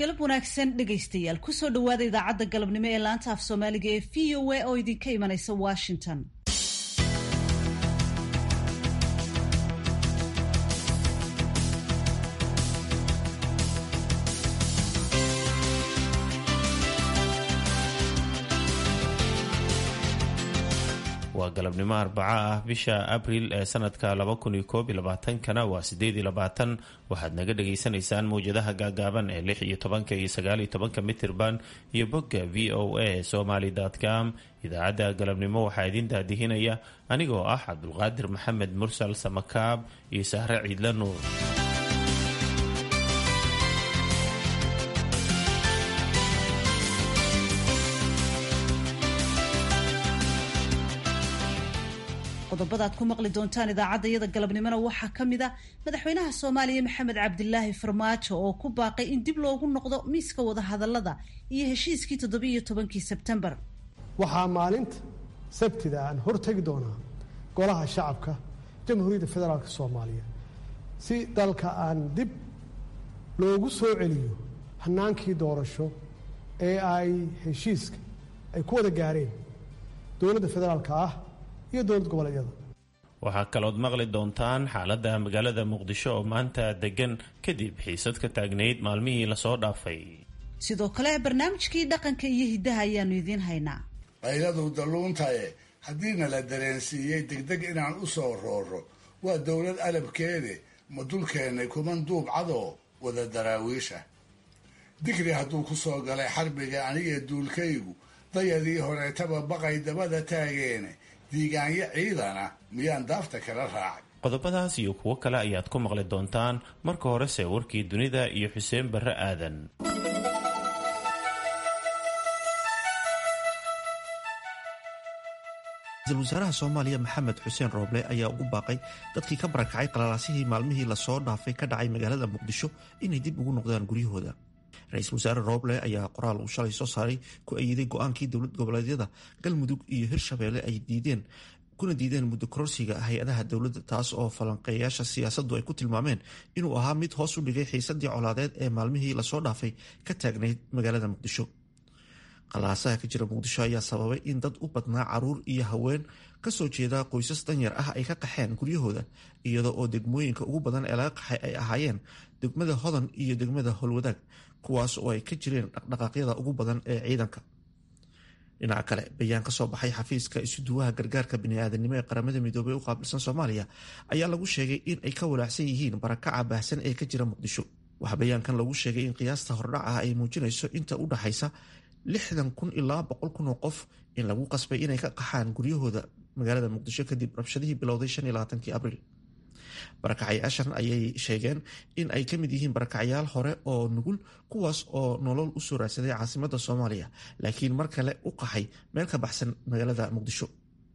galab wanaagsan dhegaystayaal kusoo dhowaada idaacadda galabnimo ee laanta af soomaaliga ee v o a oo idinka imanaysa washington waa galabnimo arbaco ah bisha abril ee sanadka kana waa waxaad naga dhagaysanaysaan mawjadaha gaagaaban ee lix iyo tobanka iyo sagaaliyo tobanka mitirban iyo bogga v o a somaly com idaacadda galabnimo waxaa idin daadihinaya anigoo ah cabdulqaadir maxamed mursal samakaab iyo sahre ciidla nuur qodobada ad ku maqli doontaan idaacadda iyada galabnimona waxaa ka mid a madaxweynaha soomaaliya maxamed cabdilaahi farmaajo oo ku baaqay in dib loogu noqdo miiska wadahadalada iyo heshiiskii toddobiiyo tobankii sebtembar waxaa maalinta sabtida aan hortegi doonaa golaha shacabka jamhuuriyadda federaalk soomaaliya si dalka aan dib loogu soo celiyo hanaankii doorasho ee ay heshiiska ay ku wada gaareen dowladda federaalka ah iyo dowlad goboleedyada waxaa kalood maqli doontaan xaaladda magaalada muqdisho oo maanta degan kadib xiisad ka taagnayd maalmihii lasoo dhaafay sidoo kale barnaamijkii dhaqanka iyo hiddaha ayaanu idiin haynaa qayladu dalluuntaye haddiina la dareensiiyey degdeg inaan u soo rooro waa dowlad alabkeede ma dulkeennay kuman duub cadoo wada daraawiisha digri hadduu ku soo galay xarbiga aniga duulkaygu dayadii horeetaba baqay dabada taageene diigaanyo ciidana miyaan daafta kala raacay qodobadaas iyo kuwo kale ayaad ku maqli doontaan marka horese warkii dunida iyo xuseen barre aadan ra-iisul wasaaraha soomaaliya maxamed xuseen rooble ayaa ugu baaqay dadkii ka barakacay qalalaasihii maalmihii lasoo dhaafay ka dhacay magaalada muqdisho inay dib ugu noqdaan guryahooda ra-iisul wasaare rooble ayaa qoraal uu shalay soo saaray ku ayiday go-aankii dowlad goboleedyada galmudug iyo hirshabeelle ay diideen kuna diideen muddo kororsiga hay-adaha dowladda taas oo falanqeeyaasha siyaasaddu ay ku tilmaameen inuu ahaa mid hoos u dhigay xiisadii colaadeed ee maalmihii lasoo dhaafay ka taagnayd magaalada muqdisho qalaasaha ka jira muqdisho ayaa sababay in dad u badnaa caruur iyo haween kasoo jeeda qoysas danyar ah ay ka qaxeen guryahooda iyadoo oo degmooyinka ugu badan ee laga qaxay ay ahaayeen degmada hodan iyo degmada howlwadaag kuwaas oo ay ka jireen dhaqdhaqaaqyada ugu badan ee ciidanka dhinaca kale bayaan kasoo baxay xafiiska isuduwaha gargaarka biniaadanimo ee qaramada midoobey u qaabilsan soomaaliya ayaa lagu sheegay in ay ka walaacsan yihiin barakaca baahsan ee ka jira muqdisho waxaa bayaankan lagu sheegay in qiyaasta hordhac ah ay muujinayso inta u dhaxaysa lixdan kun ilaa boqol kun oo qof in lagu qasbay inay ka qaxaan guryahooda magaalada muqdisho kadib rabshadihii bilowday kii abriil barakacayaashan ayay sheegeen in ay ka mid yihiin barakacyaal hore oo nugul kuwaas oo nolol u soo raadsaday caasimada soomaaliya laakiin mar kale u qaxay meel ka baxsan magaalada muqdisho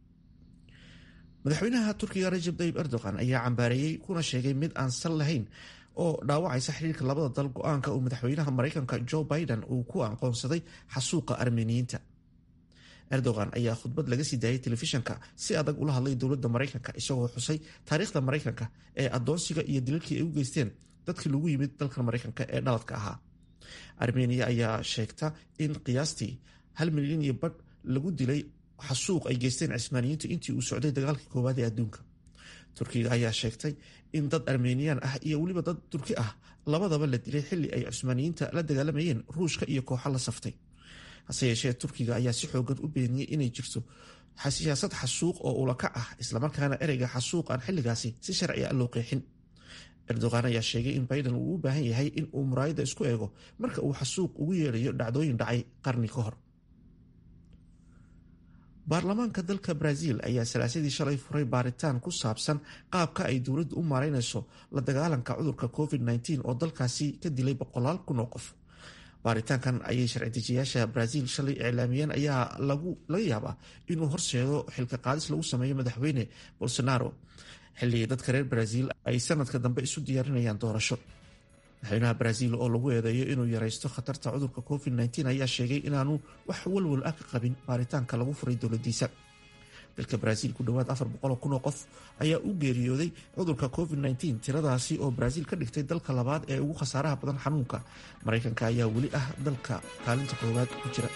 madaxweynaha turkiga rajab tayib erdogan ayaa cambaareeyey kuna sheegay mid aan sal lahayn oo dhaawacaysa xiriirka labada dal go-aanka uu madaxweynaha maraykanka joe biden uu ku aqoonsaday xasuuqa armeniyiinta erdogan ayaa khudbad laga sii daayay telefishanka si adag ula hadlay dowladda maraykanka isagoo xusay taariikhda maraykanka ee adoonsiga iyo dilalkii ay u geysteen dadkii lagu yimid dalka maraykanka ee dhaladka ahaa armeniya ayaa sheegta in qiyaastii hal milyan iyo badh lagu dilay xasuuq ay geysteen cismaaniyiintu intii uu socday dagaalkii koowaad ee adduunka turkiga ayaa sheegtay in dad armeniyaan ah iyo weliba dad turki ah labadaba la dilay xilli ay cusmaaniyiinta la dagaalamayeen ruushka iyo kooxo la saftay hase yeeshee turkiga ayaa si xoogan u beeniyey inay jirto siyaasad xasuuq oo ulakac ah islamarkaana ereyga xasuuq aan xilligaasi si sharci a loo qeexin erdogan ayaa sheegay in biden uu u baahan yahay in uu muraayadda isku eego marka uu xasuuq ugu yeedhayo dhacdooyin dhacay qarni ka hor baarlamaanka dalka brazil ayaa salaasadii shalay furay baaritaan ku saabsan qaabka ay dowladdu u maaraynayso la dagaalanka cudurka covid-19 oo dalkaasi ka dilay boqolaal kun oo qof baaritaankan ayay sharci-dejiyaasha brazil shalay iclaamiyeen ayaa laga yaabaa inuu horseedo xilka qaadis lagu sameeyo madaxweyne bolsonaro xilli dadka reer brazil ay sanadka dambe isu diyaarinayaan doorasho madaxweynaha brazil oo lagu eedeeyo inuu yaraysto khatarta cudurka covid-19 ayaa sheegay inaanu wax walwal ah ka qabin baaritaanka lagu furay dowladiisa dalka brazil ku dhowaad afar boqoloo kun oo qof ayaa u geeriyooday cudurka covid -19 tiradaasi oo brazil ka dhigtay dalka labaad ee ugu khasaaraha badan xanuunka maraykanka ayaa weli ah dalka kaalinta koowaad ku jira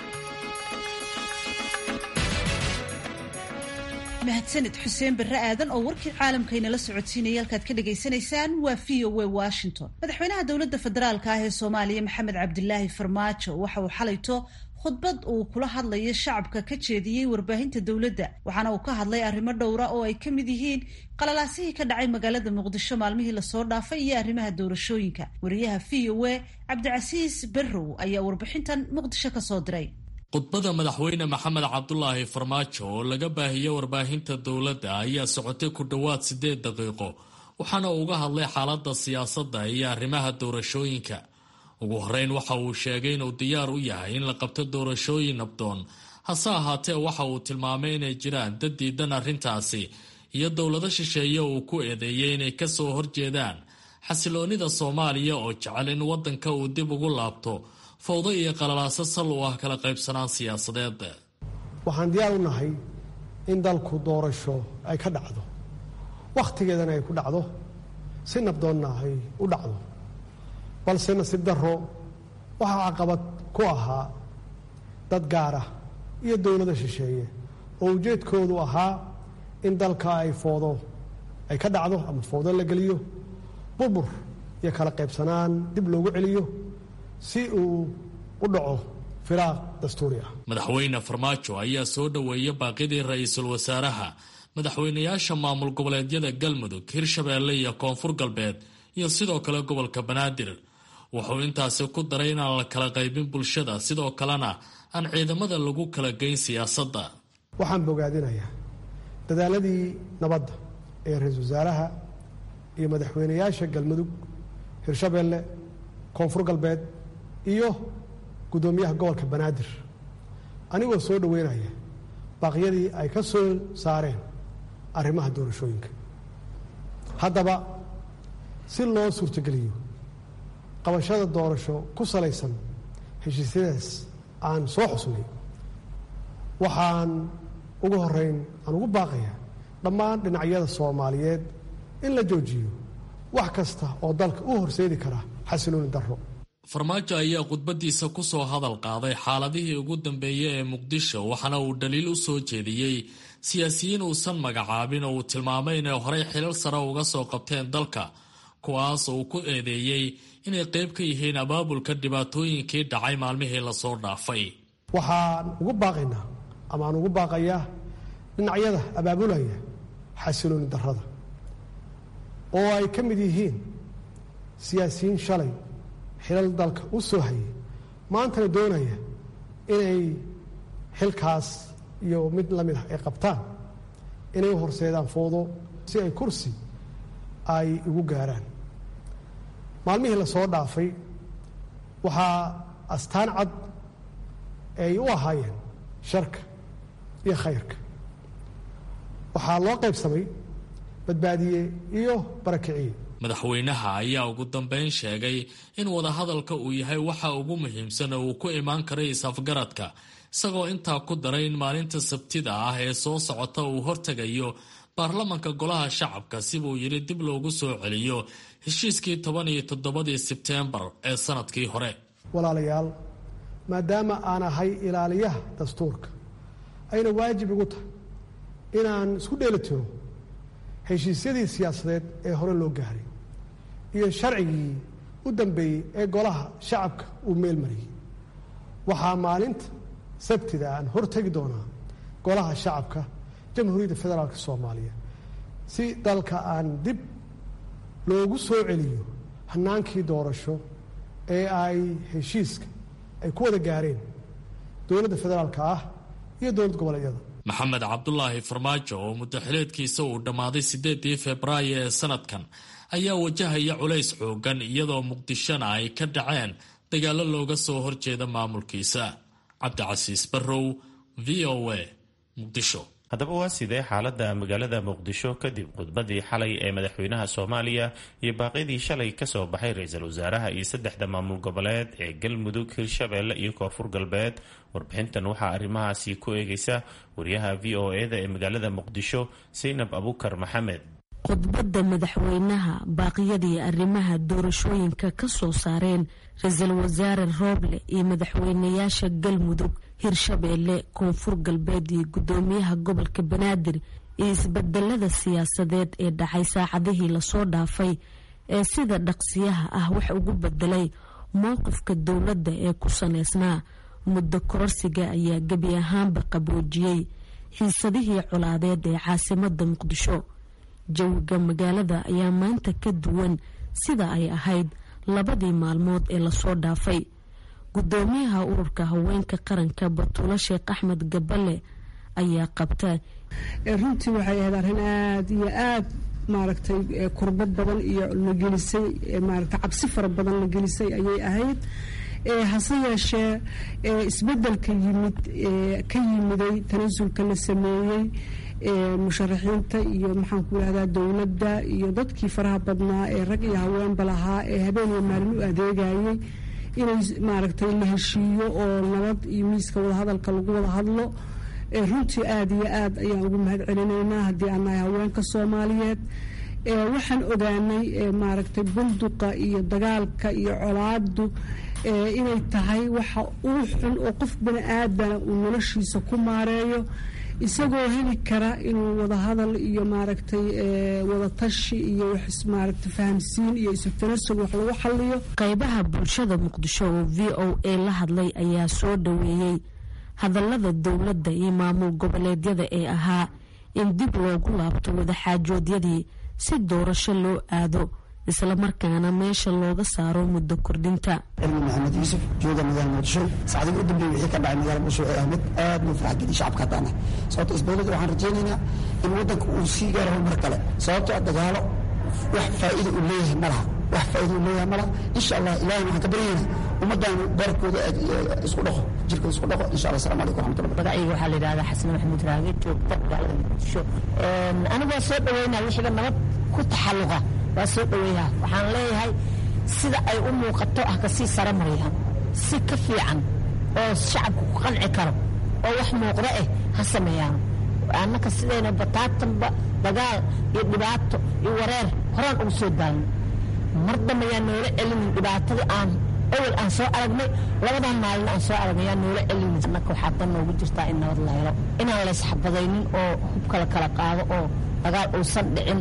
mahadsanid xuseen barre aadan oo warkii caalamkaynala socodsiinaya halkaad ka dhagaysanaysaan waa v o a washington madaxweynaha dowladda federaalka ah ee soomaaliya maxamed cabdilaahi farmaajo waxa uu xalayto khudbad uu kula hadlayo shacabka ka jeediyey warbaahinta dowladda waxaana uu ka hadlay arrimo dhowra oo ay ka mid yihiin qalalaasihii ka dhacay magaalada muqdisho maalmihii lasoo dhaafay iyo arrimaha doorashooyinka wariyaha v o a cabdicasiis barrow ayaa warbixintan muqdisho kasoo diray khudbada madaxweyne maxamed cabdulaahi farmaajo oo laga baahiyey warbaahinta dowladda ayaa socotay ku dhowaad siddeed daqiiqo waxaana uu uga hadlay xaaladda siyaasadda iyo arrimaha doorashooyinka ugu horreyn waxa uu sheegay inuu diyaar u yahay in la qabto doorashooyin nabdoon hase ahaatee waxa uu tilmaamay inay jiraan dad diidan arrintaasi iyo dowlado shisheeye uu ku eedeeyey inay ka soo horjeedaan xasiloonnida soomaaliya oo jecel in waddanka uu dib ugu laabto fawdo iyo qalalaaso sal u ah kala qaybsanaan siyaasadeed waxaan diyaar u nahay in dalku doorasho ay ka dhacdo wakhtigeedana ay ku dhacdo si nabdoonna ay u dhacdo balse nasiib darro waxaa caqabad ku ahaa dad gaara iyo dowlada shisheeye oo ujeedkoodu ahaa in dalka ay foodo ay ka dhacdo ama foodo la geliyo burbur iyo kala qaybsanaan dib loogu celiyo si uu u dhaco firaaq dastuuri ah madaxweyne farmaajo ayaa soo dhoweeya baaqidii ra-iisul wasaaraha madaxweynayaasha maamul goboleedyada galmudug hirshabeelle iyo koonfur galbeed iyo sidoo kale gobolka banaadir wuxuu intaasi ku daray inaan la kala qaybin bulshada sidoo kalena aan ciidamada lagu kala geyn siyaasadda waxaan bogaadinayaa dadaaladii nabadda ee ra-iisul wasaaraha iyo madaxweynayaasha galmudug hirshabeelle koonfur galbeed iyo guddoomiyaha gobolka banaadir anigoo soo dhoweynaya baaqyadii ay ka soo saareen arrimaha doorashooyinka haddaba si loo suurtogeliyo qabashada doorasho ku salaysan heshiisyadaas aan soo xusnay waxaan ugu horeyn aan ugu baaqayaa dhammaan dhinacyada soomaaliyeed in la joojiyo wax kasta oo dalka u horseedi kara xasilooni darro farmaajo ayaa khudbadiisa ku soo hadal qaaday xaaladihii ugu dambeeyey ee muqdisho waxaana uu dhaliil u soo jeediyey siyaasiyiin uusan magacaabin oo uu tilmaamay inay horey xilal sare uga soo qabteen dalka kuwaas uu ku eedeeyey inay qayb ka yihiin abaabulka dhibaatooyinkii dhacay maalmihii lasoo dhaafay waxaan ugu baaqaynaa ama aan ugu baaqayaa dhinacyada abaabulaya xasilooni darrada oo ay ka mid yihiin siyaasiyiin shalay xilal dalka u soo hayay maantana doonaya inay xilkaas iyo mid la mid ah ay qabtaan inay u horseedaan foodo si ay kursi ay ugu gaaraan maalmihii la soo dhaafay waxaa astaan cad ay u ahaayeen sharka iyo khayrka waxaa loo qaybsamay badbaadiye iyo barakiciye madaxweynaha ayaa ugu dambeyn sheegay in wadahadalka uu yahay waxa ugu muhiimsan oo uu ku imaan karay is-afgaradka isagoo intaa ku daray in maalinta sabtida ah ee soo socota uu hortegayo baarlamanka golaha shacabka sibuu yidhi dib loogu soo celiyo heshiiskii toban iyo toddobadii sebteembar ee sanadkii hore walaalayaal maadaama aan ahay ilaaliyaha dastuurka ayna waajib igu tahay inaan isku dheelitiro heshiisyadii siyaasadeed ee hore loo gaaray iyo sharcigii u dambeeyey ee golaha shacabka uu meel mariyey waxaa maalinta sabtida aan hortegi doonaa golaha shacabka jamhuuriyadda federaalk soomaaliya si dalka aan dib loogu soo celiyo hanaankii doorasho ee ay heshiiska ay ku wada gaareen dowladda federaalka ah iyo dowlad goboleedyada maxamed cabdulaahi farmaajo oo muddaxileedkiisa uu dhammaaday siddeedii febraayo ee sanadkan ayaa wajahaya culays xoogan iyadoo muqdishona ay ka dhaceen dagaallo looga soo horjeeda maamulkiisa cabdicasiis barrow v o a muqdisho haddaba waa sidee xaaladda magaalada muqdisho kadib khudbadii xalay ee madaxweynaha soomaaliya iyo baaqyadii shalay kasoo baxay ra-iisul wasaaraha iyo saddexda maamul goboleed ee galmudug hirshabeelle iyo koonfur galbeed warbixintan waxaa arrimahaasi ku eegaysa wariyaha v o e da ee magaalada muqdisho saynab abukar maxamed khudbadda madaxweynaha baaqyadii arrimaha doorashooyinka ka soo saareen ra-iisul wasaare rooble iyo madaxweynayaasha galmudug hirshabeelle koonfur galbeed iyo guddoomiyaha gobolka banaadir iyo isbedelada siyaasadeed ee dhacay saacadihii lasoo dhaafay ee sida dhaqsiyaha ah wax ugu bedelay mowqifka dowladda ee ku saleysnaa muddo kororsiga ayaa gebi ahaanba qaboojiyey xiisadihii colaadeed ee caasimada muqdisho jawiga magaalada ayaa maanta ka duwan sida ay ahayd labadii maalmood ee lasoo dhaafay gudoomiyaha ururka haweenka qaranka batuulo sheekh axmed gabale ayaa qabta runtii waxay ahayd arrin aada iyo aada maaragtay kurbad badan iyo la gelisay maaragtay cabsi fara badan la gelisay ayay ahayd hase yeeshee isbedelka yimid ka yimiday tanasulka la sameeyey musharaxiinta iyo maxaan ku yihahdaa dowladda iyo dadkii faraha badnaa ee rag iyo haweenba lahaa ee habeen iyo maalin u adeegayay inay maaragtay la heshiiyo oo nabad iyo miiska wadahadalka lagu wada hadlo runtii aada iyo aad ayaan ugu mahad celinaynaa haddii aan nahay haweenka soomaaliyeed waxaan ogaanay maaragtay bunduqa iyo dagaalka iyo colaadu inay tahay waxa uu xun oo qof bani aadana uu noloshiisa ku maareeyo isagoo heli kara inuu wadahadal iyo maaragtay wadatashi iyo maaragtay fahamsiin iyo isutanasul wax lagu xaliyo qaybaha bulshada muqdisho oo v o a la hadlay ayaa soo dhaweeyey hadallada dowladda iyo maamul goboleedyada ee ahaa in dib loogu laabto wadaxaajoodyadii si doorasho loo aado islamarkaana meesha looga saaro muddo kordhinta cilmi maxamed yuusuf jooga magaalada muqdisho saacdii u dambeeyey wixii ka dhacay magaalada muqdisho ee ahmed aad buu farx geliy shacabka haddaana sababto isbedelada waxaan rajaynaynaa in waddanka uu sii gaaro horumar kale sababtoo dagaalo wax faa'iida uu leeyahay ma laha wax faa'iida uu leeyahay ma laha insha allah ilaahay waxaan ka baryaynaa ummaddan baarkooda isku dhaqo jirkooda isku dhaqo insha allah assalamu calaykum raxmatullah magacayga waxaa la yidhahdaa xasan maxamuud raage joogta magaalada muqdisho anigoo soo dhaweynaa wixiiba nabad ku taxalluqa waa soo dhaweeyaa waxaan leeyahay sida ay u muuqato ah kasii sare marayaan si ka fiican oo shacabku ku qanci karo oo wax muuqda eh ha sameeyaan annaka sidayna bataatanba dagaal iyo dhibaato iyo wareer horaan ugu soo daalno mar dambe yaan noola celinin dhibaatadii aan awal aan soo aragnay labadan maalin aan soo aragnay yaan noola celinin annaka waxaa dan noogu jirtaa in nabad la helo inaan laysxabadaynin oo hubka la kala qaado oo dagaal uusan dhicin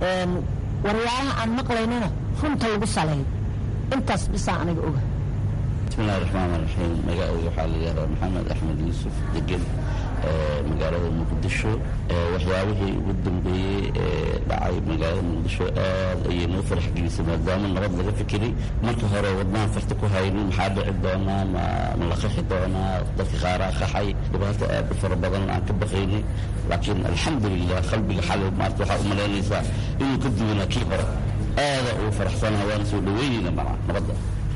waryaalaha aan maqlaynana runta lagu saleeyo intaas bisaa aniga oga bismillahi raxmaan raxiim magacayga waxaa la yihahdaa maxamed axmed yuusuf degan magaalada muqdisho waxyaabihii ugu dambeeyey ee dhacay magaalada muqdisho aad ayay noo farax gelisay maadaama nabad laga fikiray marka hore wadnaan farta ku haynin maxaa dhici doonaa ma la qaxi doonaa dadka qaaraa qaxay dhibaato aad u fara badan aan ka baqaynay laakiin alxamdulilah qalbiga xalay maarta waxaa u malaynaysaa inuu ka duwanaa kii hore aada ugu faraxsanaha waana soo dhaweynayna macnaa nabadda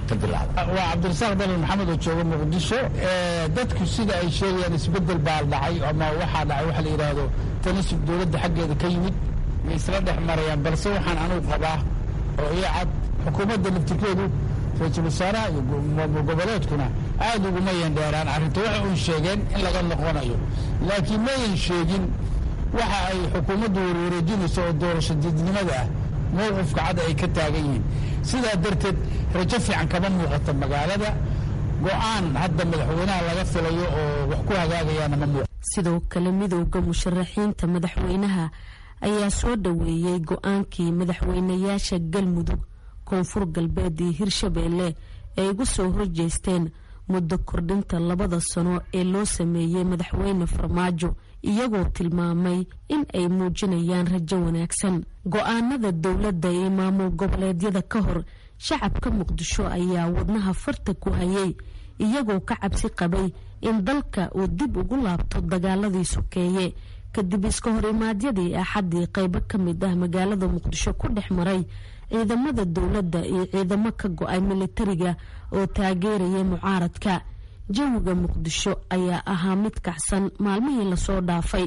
waa cabdirasaaq dalil maxamed oo jooga muqdisho dadku sida ay sheegayaan isbedel baa dhacay ama waxaa dhacay waxa la yidhaahdo tanasub dowladda xaggeeda ka yimid ma isla dhex marayaan balse waxaan anugu qabaa oo ii cad xukuumadda laftirkeedu ra-iisul wasaaraha iyo maamul goboleedkuna aada uguma yandheeraan arrinta waxa uy sheegeen in laga noqonayo laakiin mayan sheegin waxa ay xukuumaddu warwareejinayso oo doorasho diidnimada ah mowqifka cad ay ka taagan yihiin sidaa darteed rajo fiican kama muuqato magaalada go-aan hadda madaxweynaha laga filayo oo wax ku hagaagayaana ma muuqato sidoo kale midowda musharaxiinta madaxweynaha ayaa soo dhaweeyey go-aankii madaxweynayaasha galmudug koonfur galbeed iyo hirshabeelle ay uga soo horjeesteen muddo kordhinta labada sano ee loo sameeyey madaxweyne farmaajo iyagoo tilmaamay in ay muujinayaan rajo wanaagsan go-aanada dowladda iyo maamul goboleedyada ka hor shacabka muqdisho ayaa wadnaha farta ku hayay iyagoo ka cabsi qabay in dalka uu dib ugu laabto dagaaladii sokeeye kadib iska horimaadyadii axaddii qaybo ka mid ah magaalada muqdisho ku dhex maray ciidamada dowladda iyo ciidamo ka go-ay militariga oo taageeraya mucaaradka jawiga muqdisho ayaa ahaa mid kacsan maalmihii lasoo dhaafay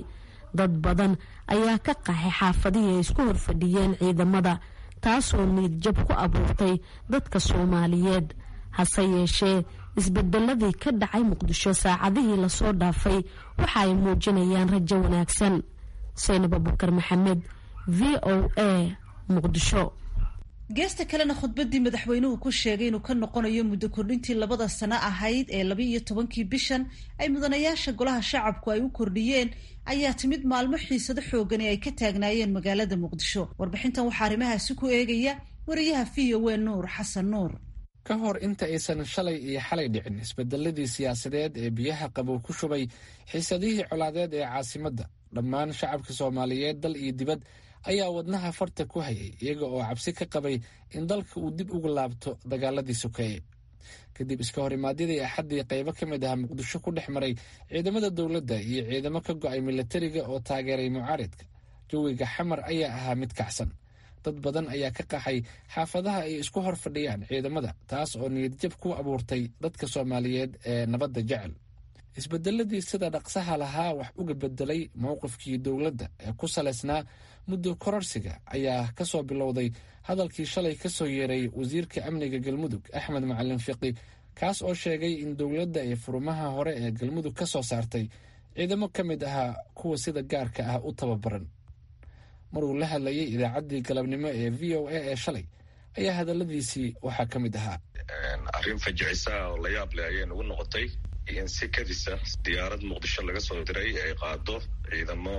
dad badan ayaa ka qaxay xaafadihii ay isku horfadhiyeen ciidamada taasoo niidjab ku abuurtay dadka soomaaliyeed hase yeeshee isbedeladii ka dhacay muqdisho saacadihii lasoo dhaafay waxa ay muujinayaan rajo wanaagsan saynab abukar maxamed v o a muqdisho geesta kalena khudbadii madaxweynuhu ku sheegay inuu ka noqonayo muddo kordhintii labada sano ahayd ee laba iyo tobankii bishan ay mudanayaasha golaha shacabku ay u kordhiyeen ayaa timid maalmo xiisado xoogani ay ka taagnaayeen magaalada muqdisho warbixintan waxaa arrimahaasi ku eegaya wariyaha v o a nuur xasan nuur ka hor inta aysan shalay iyo xalay dhicin isbedeladii siyaasadeed ee biyaha qabow ku shubay xiisadihii colaadeed ee caasimadda dhammaan shacabka soomaaliyeed dal iyo dibad ayaa wadnaha farta ku hayay iyaga oo cabsi ka qabay in dalka uu dib uga laabto dagaaladii sokeeye kadib iska hor imaadyadii axaddii qaybo ka mid ah muqdisho ku dhex maray ciidamada dowladda iyo ciidamo ka go-ay milatariga oo taageeray mucaaridka jawiga xamar ayaa ahaa mid kacsan dad badan ayaa ka qaxay xaafadaha ay isku hor fadhiyaan ciidamada taas oo niyadjab ku abuurtay dadka soomaaliyeed ee nabadda jecel isbedeladii sida dhaqsaha lahaa wax uga bedelay mowqifkii dowladda ee ku salaysnaa muddo kororsiga ayaa ka soo bilowday hadalkii shalay ka soo yeeray wasiirka amniga galmudug axmed macalin fiqi kaas oo sheegay in dowladda ay furumaha hore ee galmudug ka soo saartay ciidamo ka mid ahaa kuwa sida gaarka ah u tababaran maruu la hadlayay idaacaddii galabnimo ee v o a ee shalay ayaa hadaladiisii waxaa ka mid ahaa arrin fajicisa oo la yaab leh ayay nagu noqotay in si kadisa diyaarad muqdisho laga soo diray ay qaado ciidamo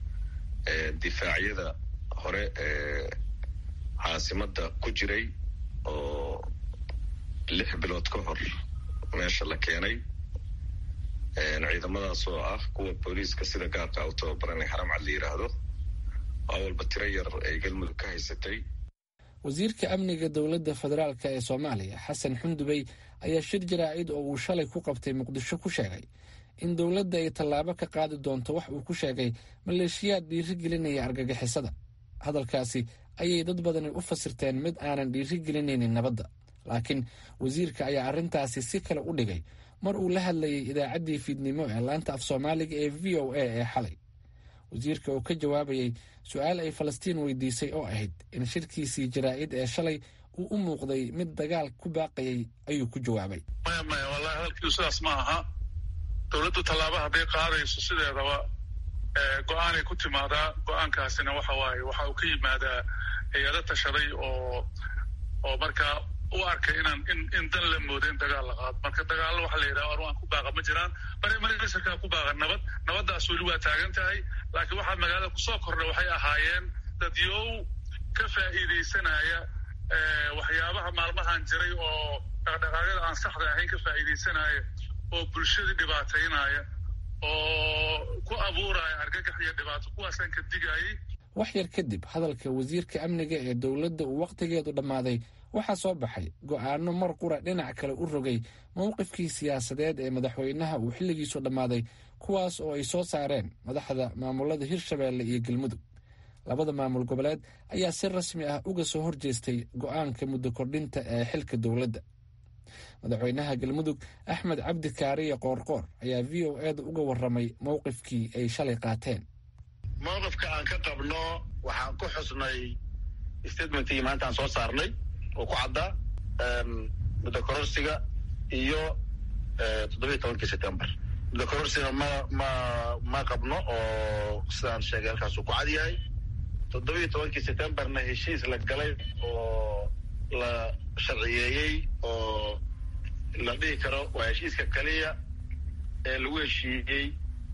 difaacyada hore ee caasimadda ku jiray oo lix bilood ka hor meesha la keenay ciidamadaas oo ah kuwa booliiska sida gaarka u tababaran ee xaram cad la yidhaahdo waa walba tiro yar ay galmudug ka haysatay wasiirka amniga dowladda federaalka ee soomaaliya xasan xundubey ayaa shir jaraa'id oo uu shalay ku qabtay muqdisho ku sheegay in dowladda ay tallaabo ka qaadi doonto wax uu ku sheegay maleeshiyaad dhiirigelinaya argagixisada hadalkaasi ayay dad badani u fasirteen mid aanan dhiirigelinaynin nabadda laakiin wasiirka ayaa arrintaasi si kale u dhigay mar uu la hadlayay idaacaddii fiidnimo ee laanta af soomaaliga ee v o a ee xalay wasiirka oo ka jawaabayay su-aal ay falastiin weydiisay oo ahayd in shirkiisii jaraa'id ee shalay uu u muuqday mid dagaal ku baaqayay ayuu ku jawaabay maya maya wallahi hadalkiidu sidaas ma aha dowladdu tallaaba hadday qaadayso sideedaba go-aanay ku timaadaa go-aankaasina waxa waaye waxa uu ka yimaadaa hay-ado tashaday oo oo markaa u arkay inaan in in dan la moodo in dagaal la qaado marka dagaallo waxa la yidhaha arwaan ku baaqa ma jiraan marmarasarkaa ku baaqa nabad nabaddaas weli waa taagan tahay laakiin waxaa magaalada kusoo kordha waxay ahaayeen dadyow ka faa'iidaysanaya waxyaabaha maalmahan jiray oo dhaqdhaqaaqyada aan saxda ahayn ka faa'iidaysanaya oo bulshadii dhibaataynaya oo ku abuuraya argagax iyo dhibaato kuwaasaan ka digayay wax yar kadib hadalka wasiirka amniga ee dowladda uu wakhtigeedu dhammaaday waxaa soo baxay go'aano mar qura dhinac kale u rogay mowqifkii siyaasadeed ee madaxweynaha uu xilligiisu dhammaaday kuwaas oo ay soo saareen madaxda maamulada hirshabeelle iyo galmudug labada maamul goboleed ayaa si rasmi ah uga soo horjeestay go'aanka muddo kordhinta ee xilka dowladda madaxweynaha galmudug axmed cabdi kaariye qoorqoor ayaa v o eeda uga warramay mowqifkii ay shalay qaateen mowqifka aan ka qabno waxaan ku xusnay statementkii maanta aan soo saarnay oo ku caddaa muddo kororsiga iyo toddobiiy tobankii september muddo kororsiga ma ma ma qabno oo sidaan sheegay halkaasuu ku cad yahay toddobiiy tobankii septemberna heshiis la galay oo la sharciyeeyey oo la dhihi karo waa heshiiska kaliya ee lagu heshiiyey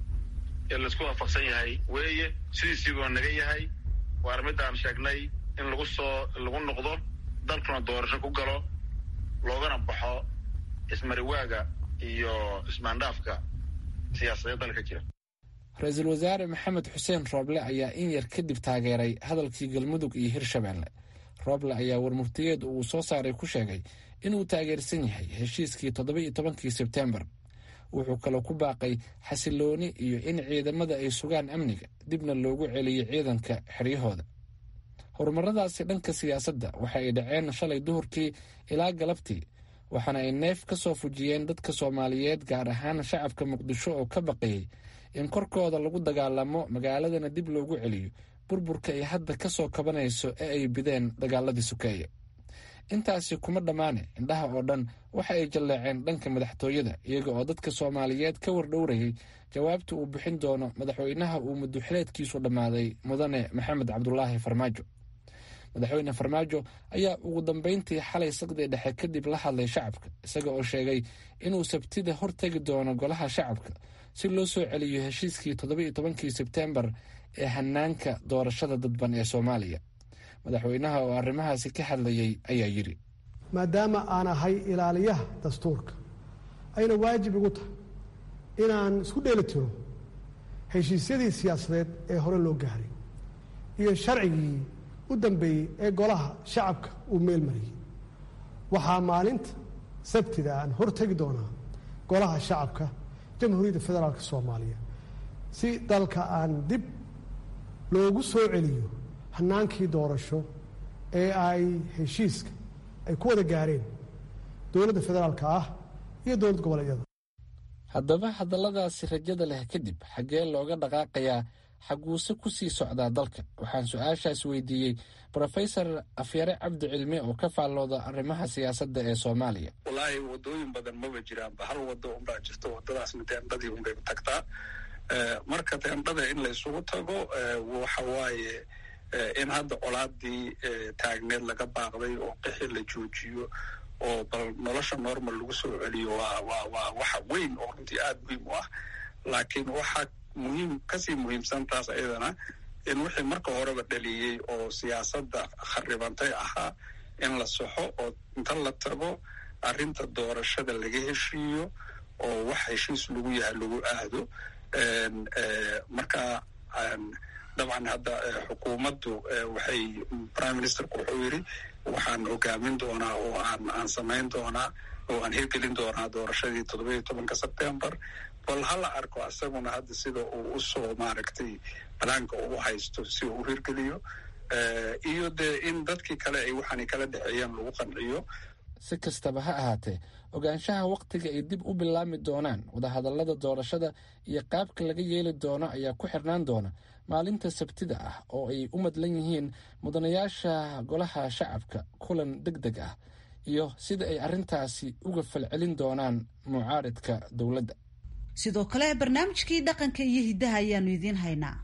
ee laisku waafaqsan yahay weeye sidiisiibuu naga yahay waana midaan sheegnay in lagu soo lagu noqdo dalkuna doorasho ku galo loogana baxo ismariwaaga iyo ismaandhaafka siyaasadeed dalka jira ra-iisul wasaare maxamed xuseen rooble ayaa in yar kadib taageeray hadalkii galmudug iyo hirshabeelle rooble ayaa warmurtiyeed uu soo saaray ku sheegay inuu taageersan yahay heshiiskii toddoba iyo tobankii sebtembar wuxuu kaloo ku baaqay xasilooni iyo in ciidamada ay sugaan amniga dibna loogu celiyo ciidanka xeryahooda horumaradaasi dhanka siyaasadda waxa ay dhaceen shalay duhurkii ilaa galabtii waxaana ay neef ka soo fujiyeen dadka soomaaliyeed gaar ahaan shacabka muqdisho oo ka baqayay in korkooda lagu dagaalamo magaaladana dib loogu celiyo burburka ay hadda ka soo kabanayso ee ay bideen dagaaladii sukeeye intaasi kuma dhammaane indhaha oo dhan waxa ay jalleeceen dhanka madaxtooyada iyaga oo dadka soomaaliyeed ka wardhowrayay jawaabta uu bixin doono madaxweynaha uu muddoxileedkiisu dhammaaday mudane maxamed cabdulaahi farmaajo madaxweyne farmaajo ayaa ugu dambeyntii xalay saqdii dhexe kadib la hadlay shacabka isaga oo sheegay inuu sabtida hortegi doono golaha shacabka si loo soo celiyo heshiiskii toddoba iyo tobankii sebtembar ee hanaanka doorashada dadban ee soomaaliya madaxweynaha oo arrimahaasi ka hadlayay ayaa yidhi maadaama aan ahay ilaaliyaha dastuurka ayna waajib igu tahay inaan isku dheeli tiro heshiisyadii siyaasadeed ee hore loo gaaray iyo sharcigii u dambeeyey ee golaha shacabka uu meel mariyey waxaa maalinta sabtida aan hortegi doonaa golaha shacabka jamhuuriyadda federaalk soomaaliya si dalka aan dib loogu soo celiyo hanaankii doorasho ee ay heshiiska ay ku wada gaareen dowladda federaalka ah iyo dowlad goboleedyada haddaba hadalladaasi rajada leh kadib xaggee looga dhaqaaqayaa xaguuse ku sii socdaa dalka waxaan su-aashaas weydiiyey brofesor afyare cabdi cilmi oo ka faallooda arrimaha siyaasadda ee soomaaliya wallaahi wadooyin badan maba jiraanba hal wado unbaa jirto wadadaasna teendhadii unbay tagtaa marka teendhada in laysugu tago waxa waaye in hadda colaadii taagneed laga baaqday oo qixi la joojiyo oo bal nolosha normal lagu soo celiyo waa waa waa waxa weyn oo runtii aada muhiim u ah laakiin waxaa muhiim kasii muhiimsan taas ayadana in wixii marka horeba dhaliyey oo siyaasadda kharibantay ahaa in la soxo oo inta la tago arrinta doorashada laga heshiiyo oo wax heshiis lagu yahay lagu aado marka dabcan hadda xukuumaddu waxay prime ministerku wuxuu yidhi waxaan hogaamin doonaa oo aan aan samayn doonaa oo aan hirgelin doonaa doorashadii toddoba iyo tobanka sebtembar bal hala arko isaguna hadda sida uu usoo maaragtay banaanka uu haysto si uu u hirgeliyo iyo dee in dadkii kale ay waxaanay kala dhexeeyaan lagu qanciyo si kastaba ha ahaatee ogaanshaha wakhtiga ay dib u bilaami doonaan wadahadallada doorashada iyo qaabka laga yeeli doono ayaa ku xirnaan doona maalinta sabtida ah oo ay u madlan yihiin mudanayaasha golaha shacabka kulan deg deg ah iyo sida ay arrintaasi uga falcelin doonaan mucaaridka dowladda sidoo kale barnaamijkii dhaqanka iyo hiddaha ayaanu idiin haynaa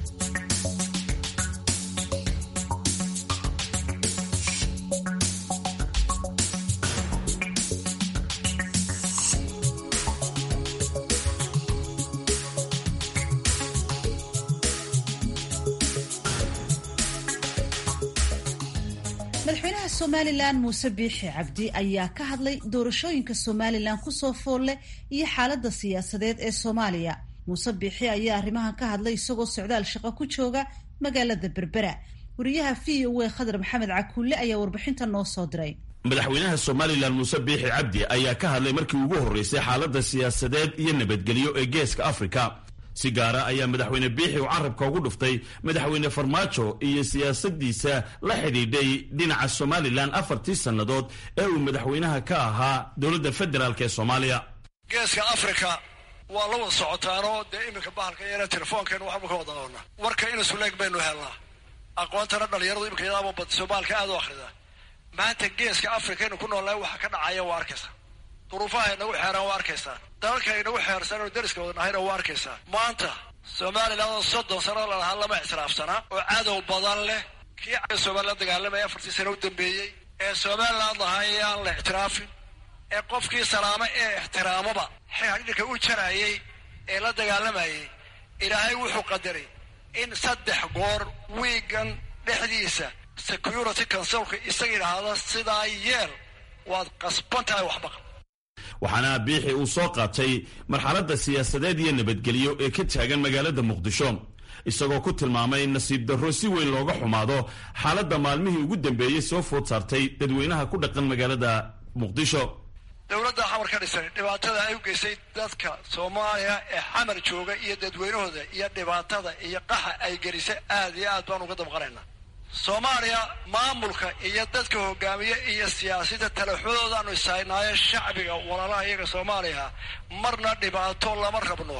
madaxweynaha somalilan muuse biixi cabdi ayaa ka hadlay doorashooyinka somalilan kusoo foolle iyo xaaladda siyaasadeed ee soomaaliya muuse biixi ayaa arrimahan ka hadlay isagoo socdaal shaqo ku jooga magaalada berbera wariyaha v o a khadar maxamed cakuulle ayaa warbixinta noo soo diray madaxweynaha somalilan muuse biixi cabdi ayaa ka hadlay markii ugu horreysay xaaladda siyaasadeed iyo nabadgelyo ee geeska afrika si gaara ayaa madaxweyne biixi uu carabka ugu dhuftay madaxweyne farmaajo iyo siyaasadiisa la xidhiidhay dhinaca somalilan afartii sannadood ee uu madaxweynaha ka ahaa dowladda federaalk ee soomaaliya geeska afrika waa la wada socotaanoo dee iminka bahalka yeela telefoonkeenu waxba ka wada noolna warka inasuleeg baynu helnaa aqoontana dhalinyaradu iminka yadaaba bad soomaalka aad u akhrida maanta geeska afrika inu ku noolnahay waxa ka dhacaya waa arkaysaa duruufaha inagu xeeraan waa arkaysaa dalalka inagu xeersan oo dariska wadnahayna waa arkaysaa maanta somalilan oo soddon sano lalahaa lama ixtiraafsanaa oo cadow badan leh kii somalilan dagaalamaya afartii sano u dambeeyey ee somalilan lahay aan la ixtiraafin ee qofkii salaamo ee ixtiraamoba xidhidhka u jarayay ee la dagaalamayay ilaahay wuxuu qadaray in saddex goor wiigan dhexdiisa security consulka isaga idhaahda sidaa yeel waad qasban tahay waxbaqa waxaana biixi uu soo qaatay marxaladda siyaasadeed iyo nabadgelyo ee ka taagan magaalada muqdisho isagoo ku tilmaamay in nasiib darro si weyn looga xumaado xaaladda maalmihii ugu dambeeyey soo food saartay dadweynaha ku dhaqan magaalada muqdisho dowladda xamar ka dhisan dhibaatada ay u geysay dadka soomaaliya ee xamar jooga iyo dadweynahooda iyo dhibaatada iyo qaxa ay gelisay aad iyo aad baan uga dabqanaynaa soomaaliya maamulka iyo dadka hogaamiye iyo siyaasiyadda talaxudoodaanu ishaynaayo shacbiga walaalaha iyaga soomaaliya marna dhibaato lama rabno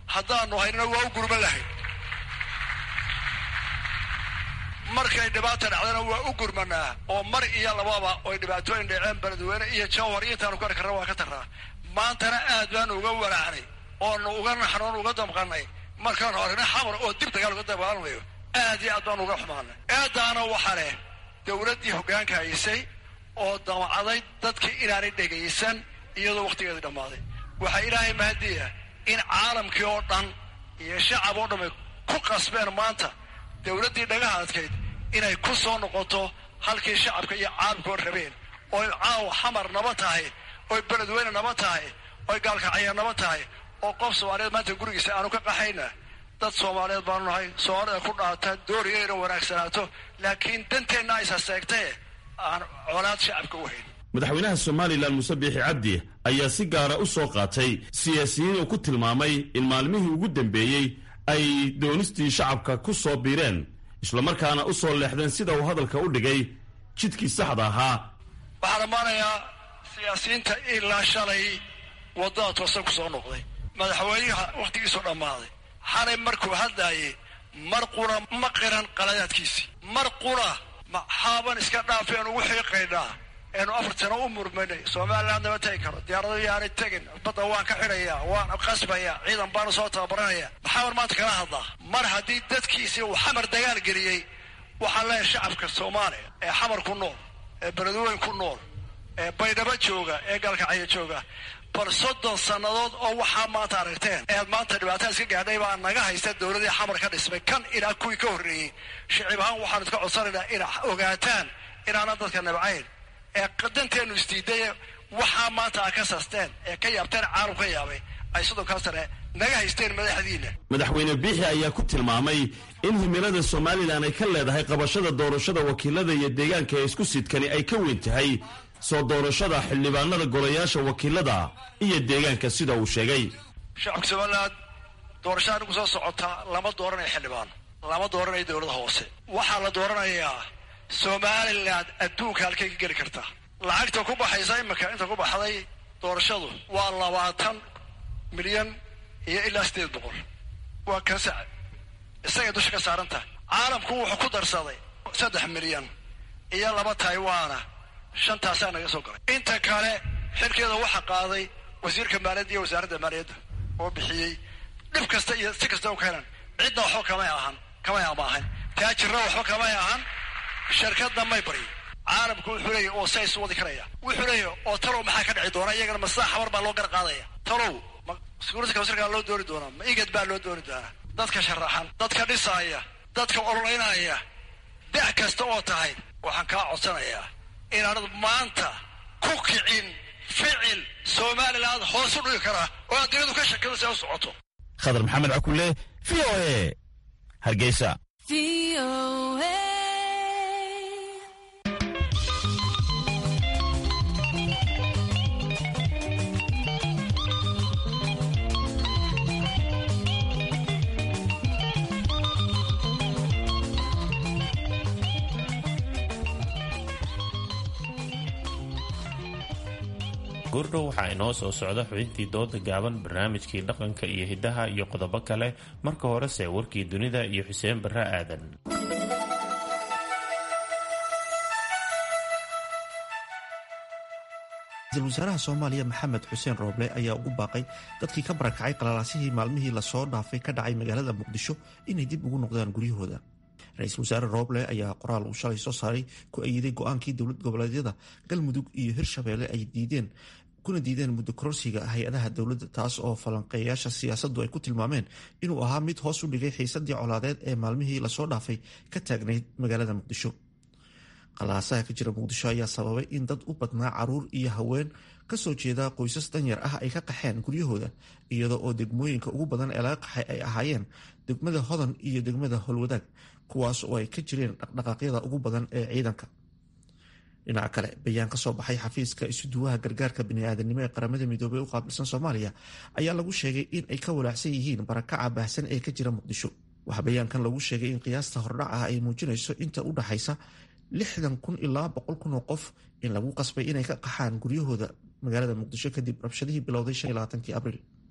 haddaanu haynana waa u gurman lahayn markay dhibaata dhacdana waa u gurmanaa oo mar iyo lababa oy dhibaatooyin dhaceen beledweyne iyo jawhar iyo intaanu ku arki karna waa ka tarnaa maantana aad baanu uga walaacnay oonu uga naxnoon uga damqanay markaanu aragna xamar oo dib dagaal uga dabaalmayo aad iyo aad baanu uga xumaanay eedaana waxa leh dowladdii hoggaanka haysay oo damcaday dadkii inaanay dhegaysan iyadoo wakhtigeedii dhammaaday waxaa ilaahay mahadiya in caalamkii oo dhan iyo shacab oo dhamay ku qasbeen maanta dowladdii dhagaha adkayd inay ku soo noqoto halkii shacabka iyo caalamkoo rabeen oy caawa xamar naba tahay oy beledweyne naba tahay oy gaalkacya naba tahay oo qof soomaaliyeed maanta gurigiisa aanu ka qaxayna dad soomaaliyeed baanu nahay soomaalida ku dhaata dooriga inay wanaagsanaato laakiin danteenna aysa seegtae aan colaad shacabka u hayn madaxweynaha somalilan muse biixi cabdi ayaa si gaara u soo qaatay siyaasiyiin uu ku tilmaamay in maalmihii ugu dambeeyey ay doonistii shacabka ku soo biireen islamarkaana u soo leexdeen sida uu hadalka u dhigay jidkii saxda ahaa waxaan dhammaanayaa siyaasiyiinta ilaa shalay waddada toosan ku soo noqday madaxweynaha wakhtigiisuu dhammaaday xalay markuu hadlaayay mar qura ma qiran qaladaadkiisii mar qura maxaaban iska dhaafeen ugu xiiqaynaa eenu afar sano u murmanay somaliland nama tegi karo diyaarado yaanay tegin badda waan ka xidhayaa waan qasbayaa ciidan baanu soo tababaranaya maxaaban maanta kala hadlaa mar haddii dadkiisii uu xamar dagaal geliyey waxaan leeyahay shacabka soomaaliya ee xamar ku nool ee beledweyn ku nool ee baydhabo jooga ee gaalkacyo jooga bal soddon sannadood oo waxaa maanta aragteen eed maanta dhibaatada iska gaadhay baa naga haysta dowladii xamar ka dhismay kan ilaa kuwii ka horreeyey shicib ahaan waxaanu iska codsanaynaa ina ogaataan inaanan dadka nabcayn ee danteenu isdiiday waxaa maanta a ka sasteen ee ka yaabteen caalam ka yaabay ay soddonkaa sane naga haysteen madaxdiina madaxweyne biixi ayaa ku tilmaamay in himilada somalilan ay ka leedahay qabashada doorashada wakiilada iyo deegaanka ee isku sidkani ay ka weyn tahay soo doorashada xildhibaanada golayaasha wakiilada iyo deegaanka sida uu sheegay shacabka somaliland doorashada anigu soo socotaa lama dooranayo xildhibaan lama dooranayo dowlada hoose waxaa la dooranayaa somaliland adduunka halkay ka geli kartaa lacagta ku baxaysa imika inta ku baxday doorashadu waa labaatan milyan iyo ilaa siddeed boqol waa kansac isagay dusha ka saaran tahay caalamku wuxuu ku darsaday saddex milyan iyo laba taiwana shantaasaa naga soo galay inta kale xilkeeda waxaa qaaday wasiirka maaliyadda iyo wasaaradda maaliyadda oo bixiyey dhib kasta iyo si kasta u keenan cidna waxba kamay ahan kamay amaahan taajirna waxba kamay ahan shirkadna may baryi caalamku wuxuu leeyahy oo say isu wadi karaya wuxuu leeyahy oo talow maxaa ka dhici doona iyagana masaa xabar baa loo gar qaadaya talow ma sekuurity councilkaa loo dooni doonaa ma igad baa loo dooni doonaa dadka sharaxan dadka dhisaaya dadka ololaynaya da' kasta oo tahay waxaan kaa codsanayaa inaanad maanta ku kicin ficil somaliland hoos u dhigi karaa oo adduunyadu ka shakado si ay u socoto khadar maxamed cakule v o a hargeysa goordhow waxaa inoo soo socda xubintii dooda gaaban barnaamijkii dhaqanka iyo hiddaha iyo qodobo kale marka horese warkii dunida iyo xuseen barre aadan ra-iisul wasaaraha soomaaliya maxamed xuseen rooble ayaa ugu baaqay dadkii ka barakacay qalalaasihii maalmihii lasoo dhaafay ka dhacay magaalada muqdisho inay dib ugu noqdaan guryahooda ra-iisul wasaare rooble ayaa qoraal uu shalay soo saaray ku ayiday go-aankii dowlad goboleedyada galmudug iyo hirshabeelle ay diideen kuna diideen muddo kororsiga hay-adaha dowladda taas oo falanqeeyaasha siyaasaddu ay ku tilmaameen inuu ahaa mid hoos u dhigay xiisadii colaadeed ee maalmihii lasoo dhaafay ka taagnayd magaalada muqdisho qalaasaha ka jira muqdisho ayaa sababay in dad u badnaa caruur iyo haween kasoo jeeda qoysas danyar ah ay ka qaxeen guryahooda iyadoo oo degmooyinka ugu badan ee laga qaxay ay ahaayeen degmada hodan iyo degmada holwadaag kuwaas oo ay ka jireen dhaqdhaqaaqyada ugu badan ee ciidanka dhinaca kale bayaan ka soo baxay xafiiska isuduwaha gargaarka biniaadanimo ee qaramada midoobey u qaabilsan soomaaliya ayaa lagu sheegay in ay ka walaacsan yihiin barakaca baahsan ee ka jira muqdisho waxaa bayaankan lagu sheegay in qiyaasta hordhac ah ay muujinayso inta u dhaxaysa lixdan kun ilaa boqol kun oo qof in lagu qasbay inay ka qaxaan guryahooda magaalada muqdisho kadib rabshadihii bilowday shan iyo labaatankii abriil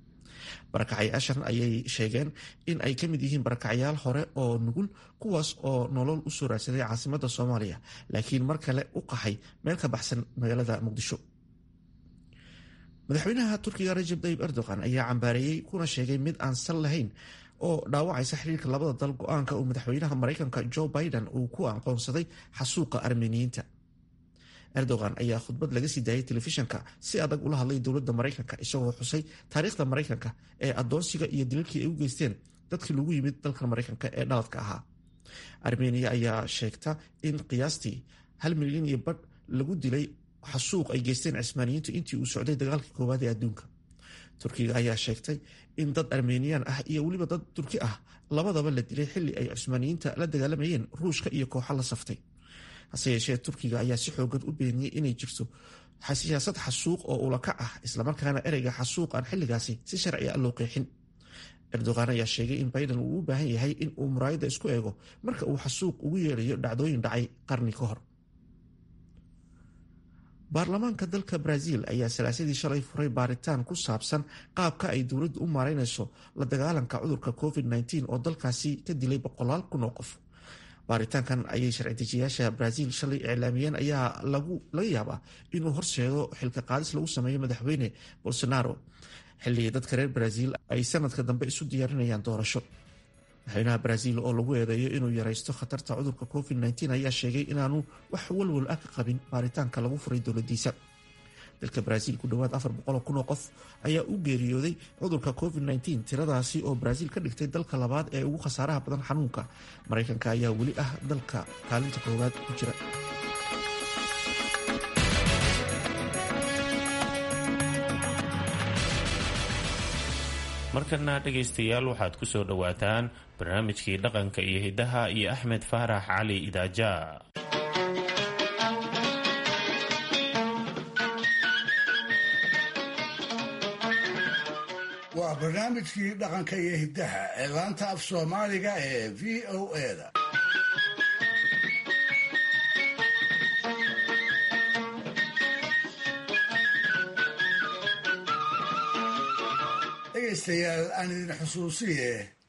barakacayaashan ayay sheegeen in ay ka mid yihiin barakacayaal hore oo nugul kuwaas oo nolol u soo raadsaday caasimada soomaaliya laakiin mar kale u qaxay meel ka baxsan magaalada muqdisho madaxweynaha turkiga rajab tayib erdogan ayaa cambaareeyey kuna sheegay mid aan sal lahayn oo dhaawacaysa xiriirka labada dal go-aanka uu madaxweynaha maraykanka joe biden uu ku aqoonsaday xasuuqa armeniyiinta erdogan ayaa khudbad laga sii daayay telefishanka si adag ula hadlay dowladda maraykanka isagoo xusay taariikhda maraykanka ee adoonsiga iyo daliilkii ay u geysteen dadkii lagu yimid dalkan maraykanka ee dhaladka ahaa armeniya ayaa sheegta in qiyaastii hal milyan iyo badh lagu dilay xasuuq ay geysteen cismaaniyiintu intii uu socday dagaalkii koowaad ee adduunka turkiga ayaa sheegtay in dad armeniyan ah iyo weliba dad turki ah labadaba la dilay xilli ay cusmaaniyiinta la dagaalamayeen ruushka iyo kooxo la saftay hase yeeshee turkiga ayaa si xoogan u beeniyey inay jirto siyaasad xasuuq oo ulakac ah islamarkaana ereyga xasuuq aan xilligaasi si sharci a loo qeexin erdogan ayaa sheegay in biden uu u baahan yahay in uu muraayadda isku eego marka uu xasuuq ugu yeerayo dhacdooyin dhacay qarni ka hor baarlamaanka dalka brazil ayaa salaasadii shalay furay baaritaan ku saabsan qaabka ay dowladdu u maareynayso la dagaalanka cudurka covid-19 oo dalkaasi ka dilay boqolaal kun oo qof baaritaankan ayay sharci-dejiyaasha brazil shalay iclaamiyeen ayaa laga yaabaa inuu horseedo xilka qaadis lagu sameeyo madaxweyne bolsonaro xilli dadka reer brazil ay sanadka dambe isu diyaarinayaan doorasho madaxweynaha brazil oo lagu eedeeyo inuu yaraysto khatarta cudurka covid-19 ayaa sheegay inaanu wax walwal ah ka qabin baaritaanka lagu furay dowladiisa dalka brazil ku dhowaad afar boqol kun oo qof ayaa u geeriyooday cudurka covid-19 tiradaasi oo brazil ka dhigtay dalka labaad ee ugu khasaaraha badan xanuunka maraykanka ayaa weli ah dalka kaalinta koowaad ku jira markana dhegaystayaal waxaad ku soo dhowaataan barnaamijkii dhaqanka iyo hiddaha iyo axmed faarax cali idaaja waa barnaamijkii dhaqanka iyo hiddaha ee laanta af soomaaliga ee v o eda dhegaystayaal aan idin xusuusiye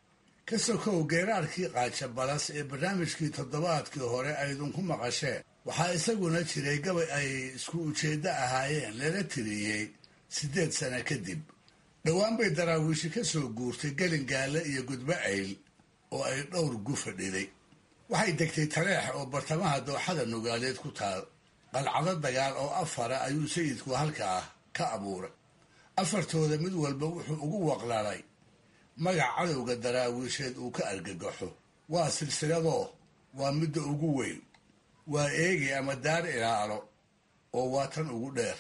ka sokow geeraarkii qaaja balas ee barnaamijkii toddobaadkii hore aydinku maqasheen waxaa isaguna jiray gabay ay isku ujeeddo ahaayeen lala tiriyey siddeed sano kadib dhowaan bay daraawiishi ka soo guurtay gelingaale iyo gudbo ayl oo ay dhowr gu fadhiday waxay degtay taleex oo bartamaha dooxada nugaaleed ku taal qalcado dagaal oo afara ayuu sayidku halkaa ka abuuray afartooda mid walba wuxuu ugu waqlalay magac cadowga daraawiisheed uu ka argagaxo waa silsiladoo waa midda ugu weyn waa eegi ama daar ilaalo oo waa tan ugu dheer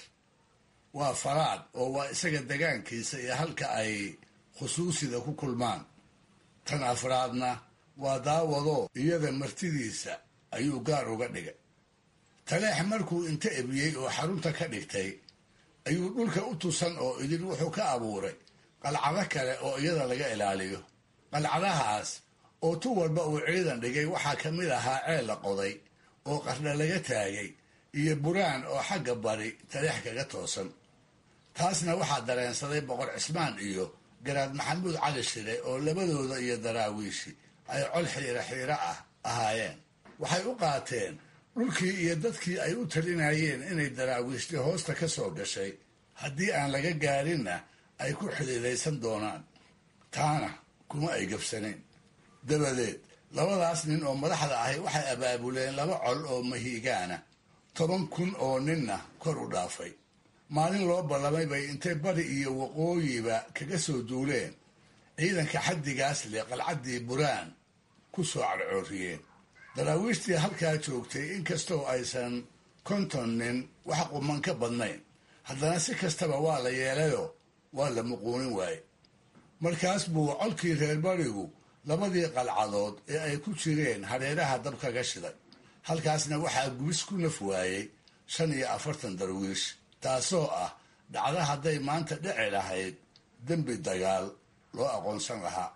waa faraad oo waa isaga degaankiisa iyo halka ay khusuusida ku kulmaan tan afraadna waa daawadoo iyada martidiisa ayuu gaar uga dhigay taleex markuu inta ebiyey oo xarunta ka dhigtay ayuu dhulka u tusan oo idin wuxuu ka abuuray qalcado kale oo iyada laga ilaaliyo qalcadahaas oo tu walba uu ciidan dhigay waxaa ka mid ahaa ceel la qoday oo qardha laga taagay iyo buraan oo xagga bari taleex kaga toosan taasna waxaa dareensaday boqor cismaan iyo garaad maxamuud cali shire oo labadooda iyo daraawiishi ay col xiiro xiiro ah ahaayeen waxay u qaateen dhulkii iyo dadkii ay u talinayeen inay daraawiishti hoosta ka soo gashay haddii aan laga gaarinna ay ku xidhiidaysan doonaan taana kuma ay gabsanayn dabadeed labadaas nin oo madaxda ahi waxay abaabuleen laba col oo mahiigaana toban kun oo ninna kor u dhaafay maalin loo ballamay bay intay bari iyo waqooyiba kaga soo duuleen ciidanka xaddigaas leh qalcaddii buraan ku soo cadcooriyeen daraawiishtii halkaa joogtay inkastoo aysan konton nin wax quman ka badnayn haddana si kastaba waa la yeelayoo waa la muquunin waaye markaas buu colkii reer barigu labadii qalcadood ee ay ku jireen hareeraha dab kaga shiday halkaasna waxaa gubis ku naf waayey shan iyo afartan darwiish taasoo ah dhacdo hadday maanta dhici lahayd dembi dagaal loo aqoonsan lahaa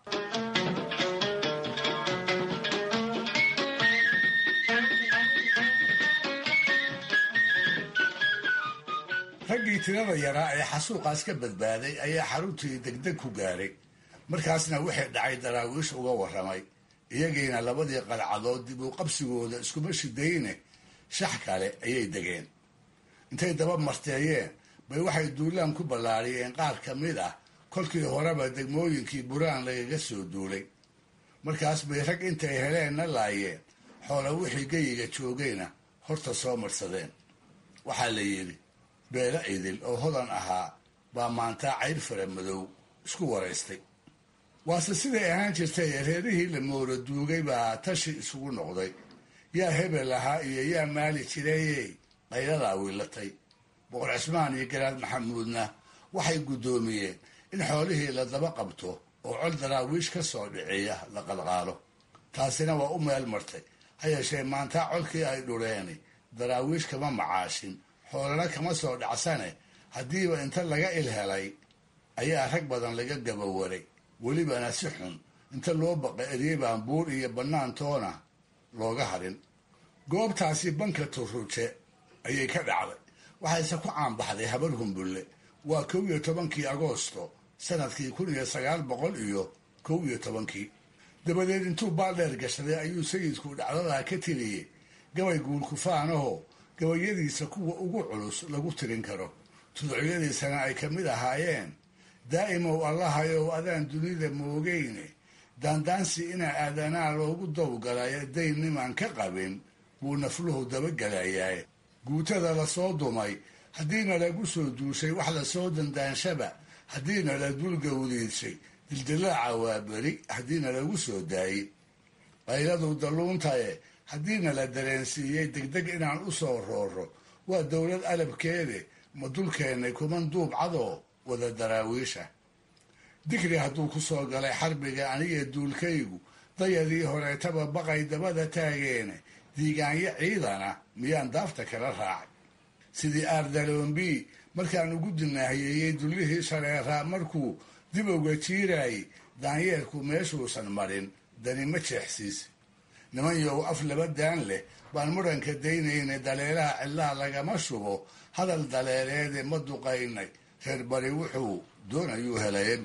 raggii tirada yaraa ee xasuuqaas ka badbaaday ayaa xaruntii degdeg ku gaaray markaasna wixii dhacay daraawiish uga warramay iyagiina labadii qalcadood dib u qabsigooda iskuma shidayne shax kale ayay degeen intay daba marteeyeen bay waxay duulaan ku ballaariyeen qaar ka mid ah kolkii horeba degmooyinkii buraan lagaga soo duulay markaas bay rag intay heleenna laayeen xoola wixii geyiga joogayna horta soo marsadeen waxaa la yidhi beelo idil oo hodan ahaa baa maantaa cayr fara madow isku waraystay waase siday ahaan jirtay reerihii la mooro duugay baa tashi isugu noqday yaa hebel ahaa iyo yaa maali jirayey qayladaa wiilatay boqor cismaan iyo garaad maxamuudna waxay guddoomiyeen in xoolihii la daba qabto oo col daraawiish ka soo dhiciya la qalqaalo taasina waa u meel martay ha yeeshee maantaa colkii ay dhuleeni daraawiish kama macaashin xoolana kama soo dhacsane haddiiba inta laga il helay ayaa rag badan laga gabawaray welibana si xun inta loo baqa eryey baan buur iyo bannaantoona looga harin goobtaasi banka turruje ayay ka dhacday waxayse ku caanbaxday habar humbulle waa kow iyo tobankii agoosto sanadkii kun iyo sagaal boqol iyo kow iyo tobankii dabadeed intuu baaldheer gashaday ayuu sayidku dhacdadaa ka tiriyey gabay guulkufaanaho gabayadiisa kuwa ugu culus lagu tirin karo tuducyadiisana ay ka mid ahaayeen daa'imow allahayow adaan dunida moogeyne daandaansi inaa aadanaa loogu dawgalayo dayn nimaan ka qabin buu nafluhu dabagelayaa guutada lasoo dumay haddiina lagu soo duushay wax lasoo dandaanshaba haddiina la dulgawdiidshay dildilaaca waa beri haddiina lagu soo daayey qayladu dalluuntaye haddiina la dareensiiyey degdeg inaan u soo rooro waa dowlad alabkeede ma dulkeennay kuman duubcadoo wada daraawiisha digri hadduu ku soo galay xarbiga aniga duulkaygu dayadii horeetaba baqay dabada taageene diigaanyo ciidana miyaan daafta kala raacay sidii aardaloombi markaan ugu dinaahiyeeyey dullihii shareeraa markuu dib uga jiiraayey daanyeerku meeshuusan marin dani ma jeexsiis niman yow af laba daan leh baan muranka daynayna daleelaha cidlaha lagama shubo hadal daleeleede ma duqaynay reer bari wuxuu doonayuu helaya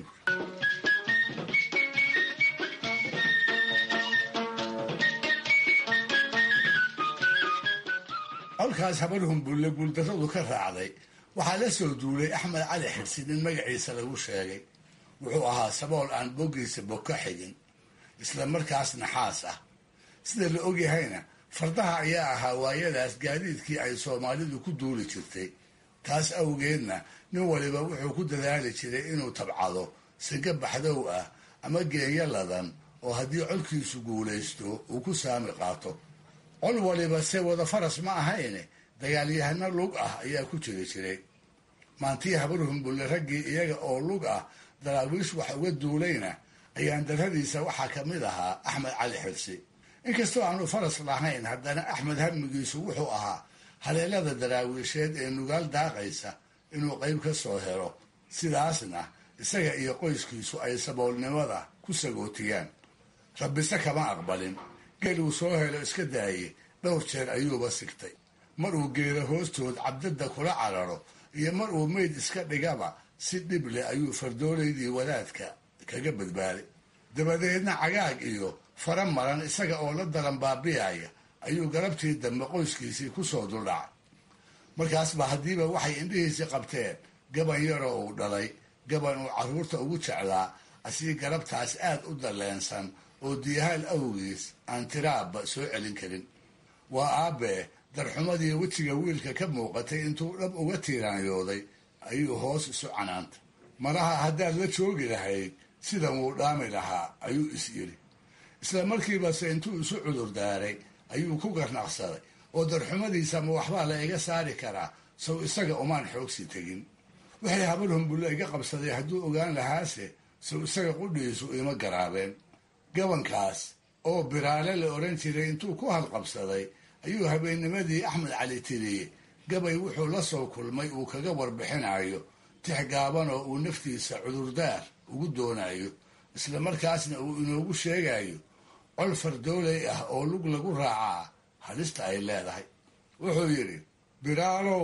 colkaas habar humbulle guuldarradu ka raacday waxaa la soo duulay axmed cali xirsi nin magaciisa lagu sheegay wuxuu ahaa sabool aan boggiisa bog ka xigin isla markaas naxaas ah sida la ogyahayna fardaha ayaa ahaa waayadaas gaadiidkii ay soomaalidu ku duuli jirtay taas awgeedna nin waliba wuxuu ku dadaali jiray inuu tabcado siga baxdow ah ama geenyo ladan oo haddii colkiisu guulaysto uu ku saami qaato col waliba se wada faras ma ahayne dagaalyahano lug ah ayaa ku jiri jiray maantii habar humbulle raggii iyaga oo lug ah daraawiish wax uga duulayna ayaan darradiisa waxaa ka mid ahaa axmed cali xirsi inkastoo aanu faras lahayn haddana axmed hamigiisu wuxuu ahaa haleelada daraawiisheed ee nugaal daaqaysa inuu qayb ka soo helo sidaasna isaga iyo qoyskiisu ay saboolnimada ku sagootiyaan rabbise kama aqbalin geel uu soo helo iska daayey dhowr jeer ayuuba sigtay mar uu geelo hoostood cabdadda kula cararo iyo mar uu meyd iska dhigaba si dhib leh ayuu fardoolaydii wadaadka kaga badbaaday dabadeedna cagaag iyo fara maran isaga oo la dalan baabi'aya ayuu galabtii dambe qoyskiisii ku soo duldhacay markaasba haddiiba waxay indhihiisii qabteen gaban yaroo uu dhalay gaban uu carruurta ugu jeclaa asii galabtaas aad u dalleensan oo diyahaal awgiis aan tiraabba soo celin karin waa aabbee darxumadii wejiga wiilka ka muuqatay intuu dhab uga tiiraanyooday ayuu hoos isu canaantay malaha haddaad la joogi lahayd sidan wuu dhaami lahaa ayuu is yidhi isla markiibase intuu isu cudur daaray ayuu ku garnaqsaday oo darxumadiisa ma waxbaa la iga saari karaa sow isaga umaan xoogsi tegin waxay habar humbulle iga qabsaday hadduu ogaan lahaase sow isaga qudhiisu ima garaabeen gabankaas oo biraale la odhan jiray intuu ku halqabsaday ayuu habeennimadii axmed cali tiriyey gabay wuxuu la soo kulmay uu kaga warbixinayo tix gaaban oo uu naftiisa cudurdaar ugu doonayo isla markaasna uu inoogu sheegayo col fardooley ah oo lug lagu raacaa halista ay leedahay wuxuu yidhi biraalow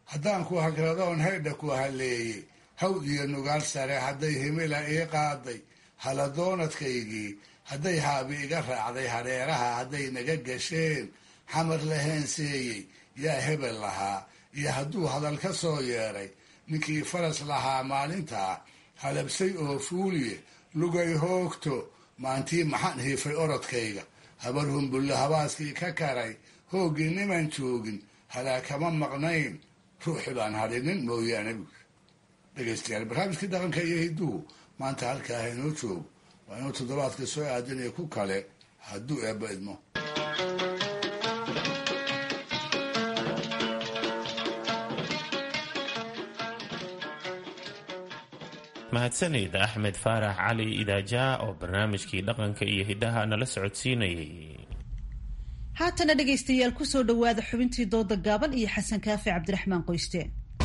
haddaan ku hagradoon haydha ku halleeyey hawd iyo nugaal sare hadday himila ii qaaday haladoonadkaygii hadday haabi iga raacday hareeraha hadday naga gasheen xamar la heenseeyey yaa hebel lahaa iyo hadduu hadal ka soo yeedhay ninkii faras lahaa maalintaa halabsay oo fuuliye lugay hoogto maantii maxaan hiifay orodkayga habar humbulle habaaskii ka karay hooggii niman joogin halaa kama maqnayn ruuxi baan hadhinin mooyaane buuri dhegaystayaal barnaamijkii dhaqanka iyo hidduhu maanta halkaa inoo joogo waa inuu toddobaadka soo aadanaya ku kale hadduu eebba idmo mahadsanid axmed faarax cali idaaja oo barnaamijkii dhaqanka iyo hiddaha nala socodsiinayay haatana dhegaystayaal kusoo dhowaada xubintii dooda gaaban iyo xasan kaafi cabdiraxmaan qoyste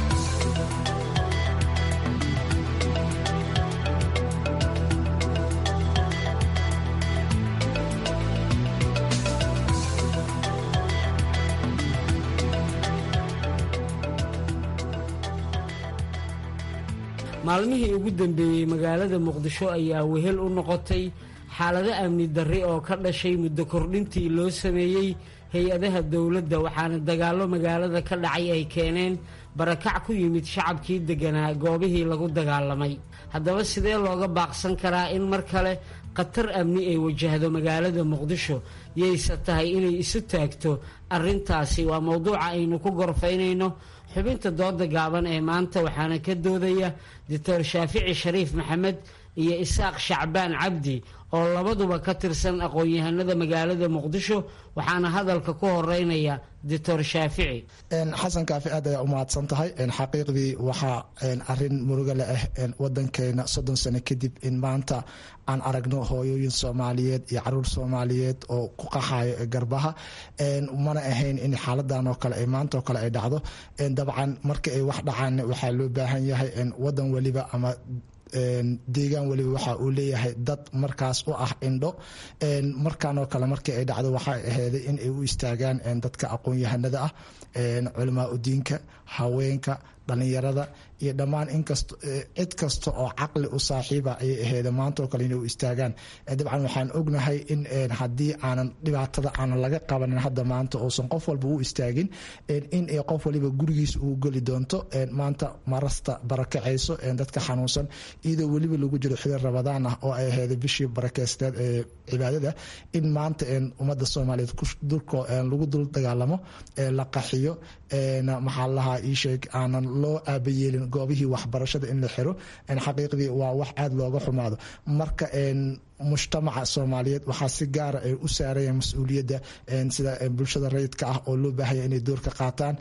maalmihii ugu dambeeyey magaalada muqdisho ayaa wehel u noqotay xaalado amni darri oo ka dhashay muddo kordhintii loo sameeyey hay-adaha dowladda waxaana dagaallo magaalada ka dhacay ay keeneen barakac ku yimid shacabkii degganaa goobihii lagu dagaalamay haddaba sidee looga baaqsan karaa in mar kale khatar amni ay wajahdo magaalada muqdisho yayse tahay inay isu taagto arrintaasi waa mowduuca aynu ku gorfaynayno xubinta dooda gaaban ee maanta waxaana ka doodaya doctor shaafici shariif maxamed iyo isaaq shacbaan cabdi oo labaduba ka tirsan aqoon-yahanada magaalada muqdisho waxaana hadalka ku horeynaya doctor shaafici xasan kaafi aad ayaa u mahadsan tahay xaqiiqdii waxaa arin muruga le ah wadankeena soddon sano kadib in maanta aan aragno hooyooyin soomaaliyeed iyo caruur soomaaliyeed oo ku qaxayo garbaha mana ahayn in xaaladan oo kale maanta oo kale ay dhacdo dabcan marka ay wax dhacaan waxaa loo baahan yahay wadan weliba ama deegaan weliba waxa uu leeyahay dad markaas u ah indho markaan oo kale markii ay dhacdo waxay aheyday in ay u istaagaan dadka aqoon-yahanada ah culamaa udiinka haweenka dhalinyarada iyo dhammaan inkast cid kasta oo caqli u saaxiiba ayay aheeda maanta oo kale inay u istaagaan dabcan waxaan ognahay in haddii aanan dhibaatada aanan laga qabanin hadda maanta uusan qof walba u istaagin in qof waliba gurigiisa uu geli doonto maanta marasta barakacayso dadka xanuunsan iyadoo weliba lagu jiro xilin rabadaan ah oo ay aheeda bishii barakeysteed ee cibaadada in maanta ummadda soomaaliyeed lagu dul dagaalamo la qaxiyo maxaa lahaa iisheeg aanan loo aabayeelin goobihii waxbarashada in la xiro xaqiiqdii waa wax aada looga xumaado marka mujtamaca soomaaliyeed waxaa si gaara ay u saarayaan mas-uuliyadda sida bulshada rayidka ah oo loo baahaya inay door ka qaataan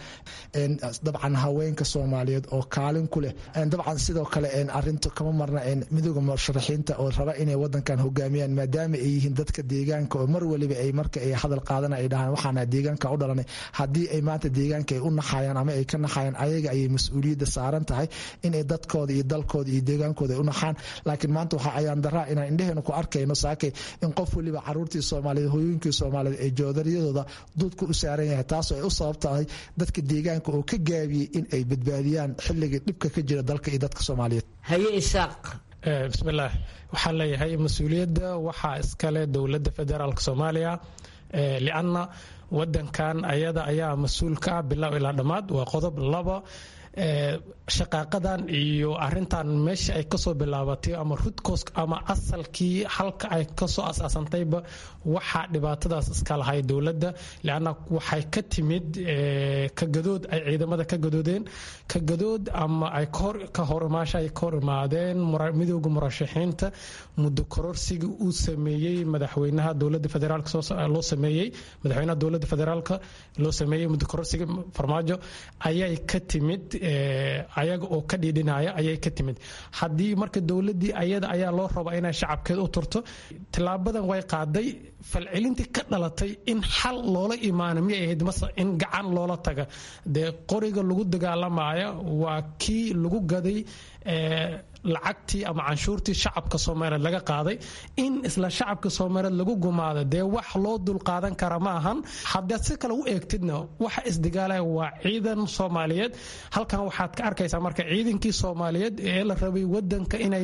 dabcan haweenka soomaaliyeed oo kaalin ku leh dabcan sidoo kale arinta kama marna midooda musharaxiinta oo raba inay wadankan hogaamiyaan maadaama ay yihiin dadka deegaanka oo mar waliba ay marka ay hadal qaadana ay dhahaan waxaana deegaanka u dhalanay haddii ay maanta deegaanka ay u naxayaan ama ay ka naxayaan ayaga ayay mas-uuliyadda saaran tahay inay dadkooda iyo dalkooda iyo deegaankooda ay u naxaan laakiin maanta waxaa ayaan daraa inaan indheheena ku arkayno saakay in qof waliba caruurtii soomaaliyeed hooyooyinkii soomaaliyeed ay joodaryadooda duudka u saaran yahay taasoo ay u sabab tahay dadka deegaanka oo ka gaabiyey in ay badbaadiyaan xilligii dhibka ka jira dalka iyo dadka soomaaliyeed haye isaaq bismillaah waxaan leeyahay mas-uuliyadda waxaa iskale dowladda federaalk soomaaliya lianna wadankan ayada ayaa mas-uul ka ah bilow ilaa dhammaad waa qodob laba shaqaaqadan iyo arintan meesha ay kasoo bilaabatay ama rudkos ama asalkii halka ay kasoo asaasantayba waxaa dhibaatadaas iska lahay dowladda leanna waxay ka timid kagadood ay ciidamada ka gadoodeen kagadood ama ay ka horimaasha ay ka hor imaadeen midooda murashaxiinta muddo kororsiga uu sameeyey madaxweynaha dowladda federaalk loo sameeyey madaxweynaha dowladda federaalka loo sameeyey muddo kororsiga farmaajo ayay ka timid ayaga oo ka dhiidhinaya ayay ka timid haddii marka dowladii ayada ayaa loo raba inay shacabkeed u turto tilaabadan way qaaday falcelintii ka dhalatay in xal loola imaano miyay ahayd mase in gacan loola taga dee qoriga lagu dagaalamaya waa kii lagu gaday lacagtii ama canshuurtii shacabka soomaaliyeed laga qaaday in isla shacabka soomaaliyeed lagu gumaado dee wax loo dulqaadan kara ma ahan haddaad si kale u eegtidna waxa isdigaalaya waa ciidan soomaaliyeed halkan waxaad ka arkaysaa marka ciidankii soomaaliyeed ee la rabay wadanka inay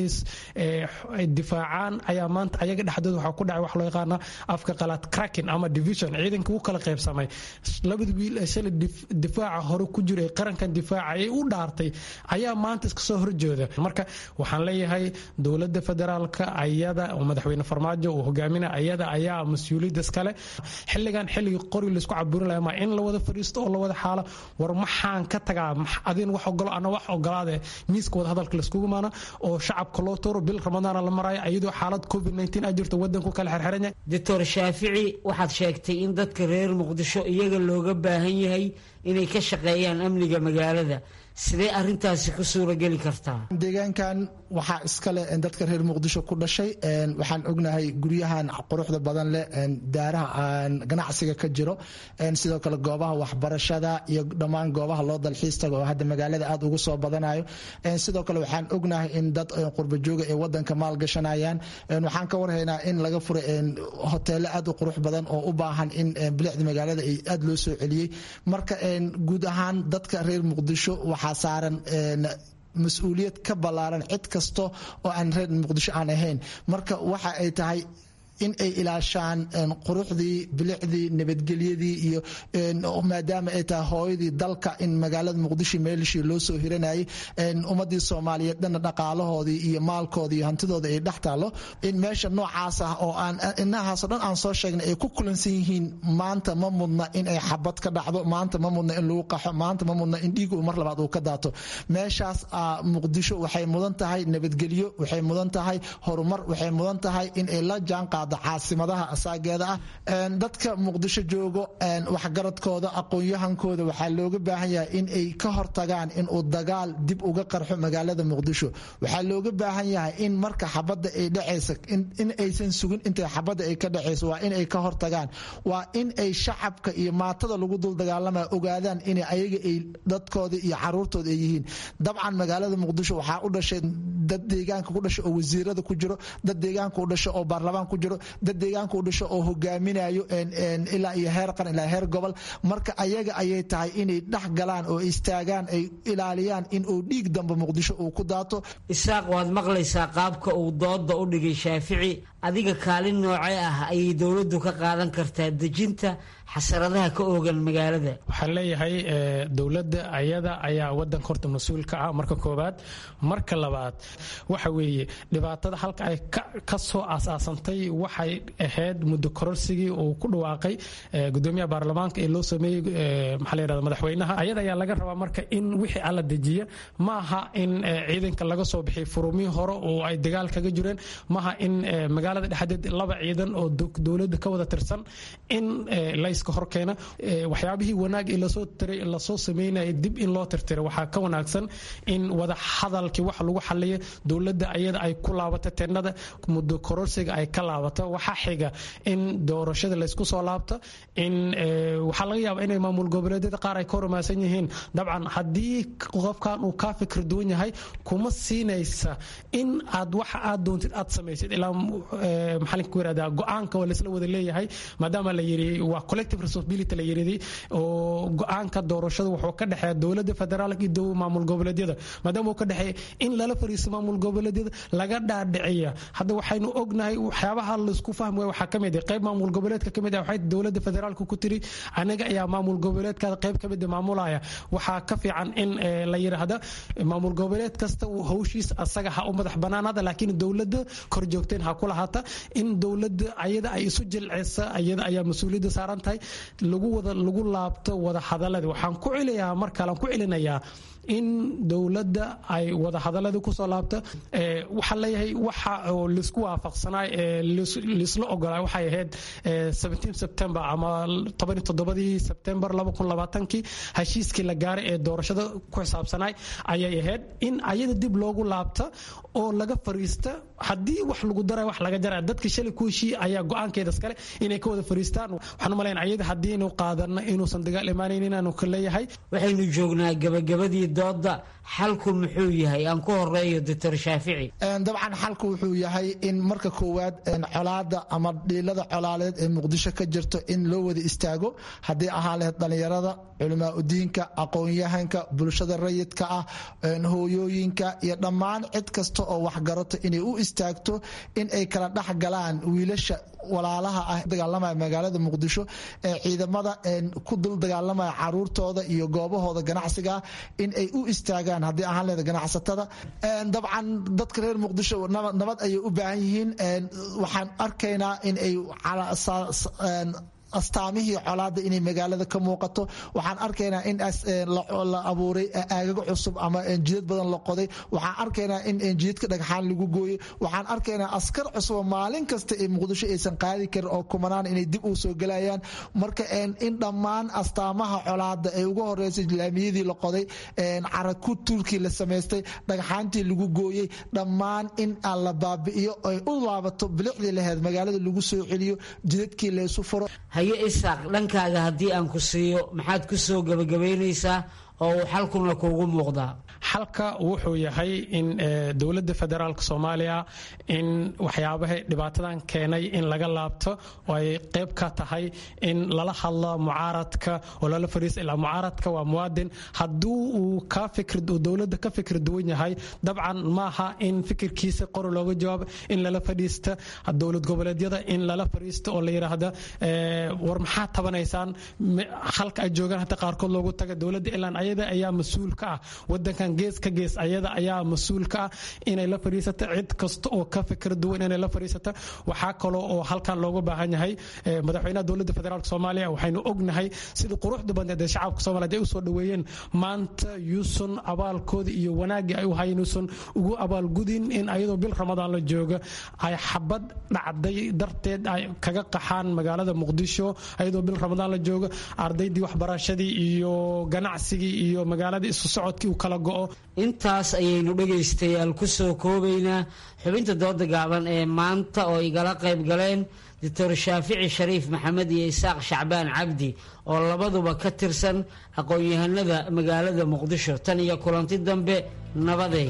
difaacaan ayaa maanta ayaga dhexdooda waxaa ku dhacay wax loo yaqaana afka qalaad cracking ama division ciidanka u kala qaybsamay labada wiil ee shalay difaaca hore ku jira ee qarankan difaaca ee u dhaartay ayaa maanta iska soo horjeeda marka waxaan leeyahay dowladda federaalka ayada oo madaxweyne farmaajo uu hogaaminaya ayada ayaa mas-uuliyadda iskale xilligan xilligii qori laysku caburin lahaa maa in la wada fadhiisto oo la wada xaalo war maxaan ka tagaa adin wax ogolo ana wax ogolaade miiska wada hadalka layskugu maana oo shacabka loo tooro bil ramadaana la maraayo iyadoo xaalad covid a jirto wadanku kala xerxeran yahay doctor shaafici waxaad sheegtay in dadka reer muqdisho iyaga looga baahan yahay inay ka shaqeeyaan amniga magaalada sidee arintaasi ku suurageli kartaa deegaankan waxaa iskale dadka reer muqdisho ku dhashay waxaan ognahay guryahan quruxda badan leh daaraha ganacsiga ka jiro sidoo kale goobaha waxbarashada iyo dhammaan goobaha loo dalxiis tago oo hadda magaalada aad ugu soo badanayo sidoo kale waxaan ognahay in dad qurbajooga ee wadanka maalgashanayaan waxaan ka warhaynaa in laga furay hoteelo aad u qurux badan oo u baahan in bilicda magaalada aad loo soo celiyey marka guud ahaan dadka reer muqdisho waxaa saaran mas-uuliyad ka ballaaran cid kasta oo aan reer muqdisho aan ahayn marka waxa ay tahay in ay ilaashaan quruxdii bilicdii nabadgelyadii iyo maadaama ay tahay hooyadii dalka in magaalada muqdisho meelishii loo soo hiranayay ummadii soomaaliyeed dhanna dhaqaalahoodii iyo maalkoodii iyo hantidooda ay dhex taalo in meesha noocaas ah oo aan inahaasoo dhan aan soo sheegnay ay ku kulansan yihiin maanta ma mudna in ay xabad ka dhacdo maanta ma mudna in lagu qaxo maanta ma mudna in dhiig mar labaad uu ka daato meeshaas muqdisho waxay mudan tahay nabadgelyo waxay mudan tahay horumar waxay mudan tahay in ay la jaanqaado caasimadaha asaageeda ah dadka muqdisho joogo waxgaradkooda aqoon-yahankooda waxaa looga baahan yahay in ay ka hortagaan inuu dagaal dib uga qarxo magaalada muqdisho waxaa looga baahan yahay in marka xabadda ay dhacaysa in aysan sugin intay xabadda ay ka dhacayso waa in ay ka hortagaan waa in ay shacabka iyo maatada lagu dul dagaalamaya ogaadaan in ayaga ay dadkooda iyo caruurtooda ay yihiin dabcan magaalada muqdisho waxaa u dhashay dad deegaanka ku dhasha oo wasiirada ku jiro dad deegaanka u dhasha oo baarlamaan ku jiro dad deegaanka u dhasho oo hogaaminayo ilaa iyo heer qaran ilaa heer gobol marka ayaga ayay tahay inay dhex galaan oo istaagaan ay ilaaliyaan in uu dhiig dambe muqdisho uu ku daato isaaq waad maqlaysaa qaabka uu dooda u dhigay shaafici adiga kaalin noocee ah ayay dowladdu ka qaadan kartaa dejinta xasaradaha ka oogan magaalada waxaan leeyahay dowladda ayada ayaa wadanka horta mas-uul ka ah marka koobaad marka labaad waxa weeye dhibaatada halka ay ka soo asaasantay waxay ahayd muddo kororsigii uu ku dhawaaqay gudoomiyaha baarlamaanka ee loo sameeyey maxaa la yirahda madaxweynaha ayada ayaa laga rabaa marka in wixii alla dejiya ma aha in ciidanka laga soo bixiy furumihii hore oo ay dagaal kaga jireen maaha in magaalada dhexdeed laba ciidan oo dowladda ka wada tirsan in layska horkeena waxyaabihii wanaag ee lasoo tiray lasoo sameynaya dib in loo tirtira waxaa ka wanaagsan in wada hadalkii wax lagu xaliya dowladda ayada ay ku laabato teenada muddo kororsiga ay ka laabato waxaa xiga in doorashada laysku soo laabto in waxaa laga yaaba inay maamul goboleedyada qaar ay ka hormaasan yihiin dabcan haddii qofkan uu kaa fikir duwan yahay kuma siinaysa in aad waxa aad doontid aad samaysid ilaa maxaa ku yirahdaa go-aanka waa laysla wada leeyahay maadaama la yiri waa collective responsibility la yiridi oo go-aanka doorashada wuxuu ka dhexeeya dowladda federaalka iyo maamul goboleedyada maadaama uu ka dhexeeya in lala fariisto maamul goboleedyada laga dhaadhiciya hadda waxaynu ognahay waxyaabaha laisku fahmi waaya waxaa kamid qayb maamul goboleedka kamid ah waxay dowladda federaalka ku tiri anaga ayaa maamul goboleedkaada qayb kamid maamulaya waxaa ka fiican in la yiraahda maamul goboleed kasta uu hawshiis asaga ha u madax banaanaada laakiin dowladda kor joogteen ha ku lahaata in dowladda ayada ay isu jilcisa ayada ayaa mas-uuliyadda saaran tahay lagu wada lagu laabto wada hadalada waxaan ku celiyaa mar kale aan ku celinayaa in dowladda ay wada hadaladii kusoo laabto waxaa leeyahay waxa oo laisku waafaqsanaa laisla ogolaa waxay ahayd september ama toban toddobadii september kii heshiiskii la gaaray ee doorashada ku xisaabsanay ayay ahayd in ayada dib loogu laabta oo laga fariista haddii wax lagu daray wax laga jara dadka shalay ku heshii ayaa go-aankeeda iskale inay ka wada fariistaan waxaan u malayn dhinacyada haddii inu qaadano inuusan dagaal imaanaynin aanu ka leeyahay waxaynu joognaa gabagabadii dooda xalku muxuu yahay aan ku horeeyo doctor shaafici dabcan xalku wuxuu yahay in marka koowaad colaada ama dhiilada colaaleed ee muqdisho ka jirto in loo wada istaago haddii ahaan lahayd dhallinyarada culimaa udiinka aqoon-yahanka bulshada rayidka ah hooyooyinka iyo dhammaan cid kasta oo waxgarato inay u istaagto in ay kala dhex galaan wiilasha walaalaha ah dagaalamaya magaalada muqdisho ee ciidamada ku dul dagaalamaya caruurtooda iyo goobahooda ganacsiga in ay u istaagaan haddii ahaan leeda ganacsatada dabcan dadka reer muqdisho nabad ayay u baahan yihiin waxaan arkaynaa in ay astaamihii colaada inay magaalada ka muuqato waxaan arkaynaa in la abuuray aagaga cusub ama jidad badan la qoday waxaan arkaynaa in jidadka dhagxaan lagu gooyey waxaan arkaynaa askar cusuba maalin kasta ee muqdisho aysan qaadi karin oo kumanaan inay dib u soo gelayaan marka in dhammaan astaamaha colaada ay uga horeysay laamiyadii la qoday caraku tuulkii la samaystay dhagxaantii lagu gooyey dhammaan in aan la baabi'iyo ay u laabato bilicdii laheyd magaalada lagu soo celiyo jidadkii laysu furo haye isaaq dhankaaga haddii aan ku siiyo maxaad ku soo gebagabaynaysaa oo uu xalkuna kuugu muuqdaa xalka wuxuu yahay in dowladda federaalk soomaaliya in waxyaabaha dhibaatadan keenay in laga laabto oo ay qayb ka tahay in lala hadlo mucaaradka oo lala fariisa ilaa mucaaradka waa muwaadin hadduu uu ka fikr dowladda ka fikir duwan yahay dabcan maaha in fikirkiisa qor looga jawaabo in lala fadhiista dowlad goboleedyada in lala fadhiisto oo la yidhaahda war maxaa tabanaysaan halka ay joogaan hata qaarkood loogu taga dowladda ilaan ayada ayaa mas-uul ka ah wadankan gees ka gees ayada ayaa mas-uul ka ah inay la fadhiisato cid kasta oo ka fikir duwan inay la fadhiisato waxaa kaloo oo halkan looga baahan yahay madaxweynaha dowladda federaalk soomaaliya waxaynu ognahay sidii quruxda badneed ee shacabka soomaliya ay u soo dhoweeyeen maanta yuusan abaalkooda iyo wanaaggii ay u hayan yuusan ugu abaalgudin in ayadoo bil ramadaan la jooga ay xabad dhacday darteed ay kaga qaxaan magaalada muqdisho ayadoo bil ramadaan la jooga ardaydii waxbarashadii iyo ganacsigii iyo magaaladii isu socodkii uu kala go'o intaas ayaynu dhegaystayaal ku soo koobaynaa xubinta dooda gaaban ee maanta oo igala qayb galeen doctor shaafici shariif maxamed iyo isaaq shacbaan cabdi oo labaduba ka tirsan aqoon-yahanada magaalada muqdisho tan iyo kulanti dambe nabadey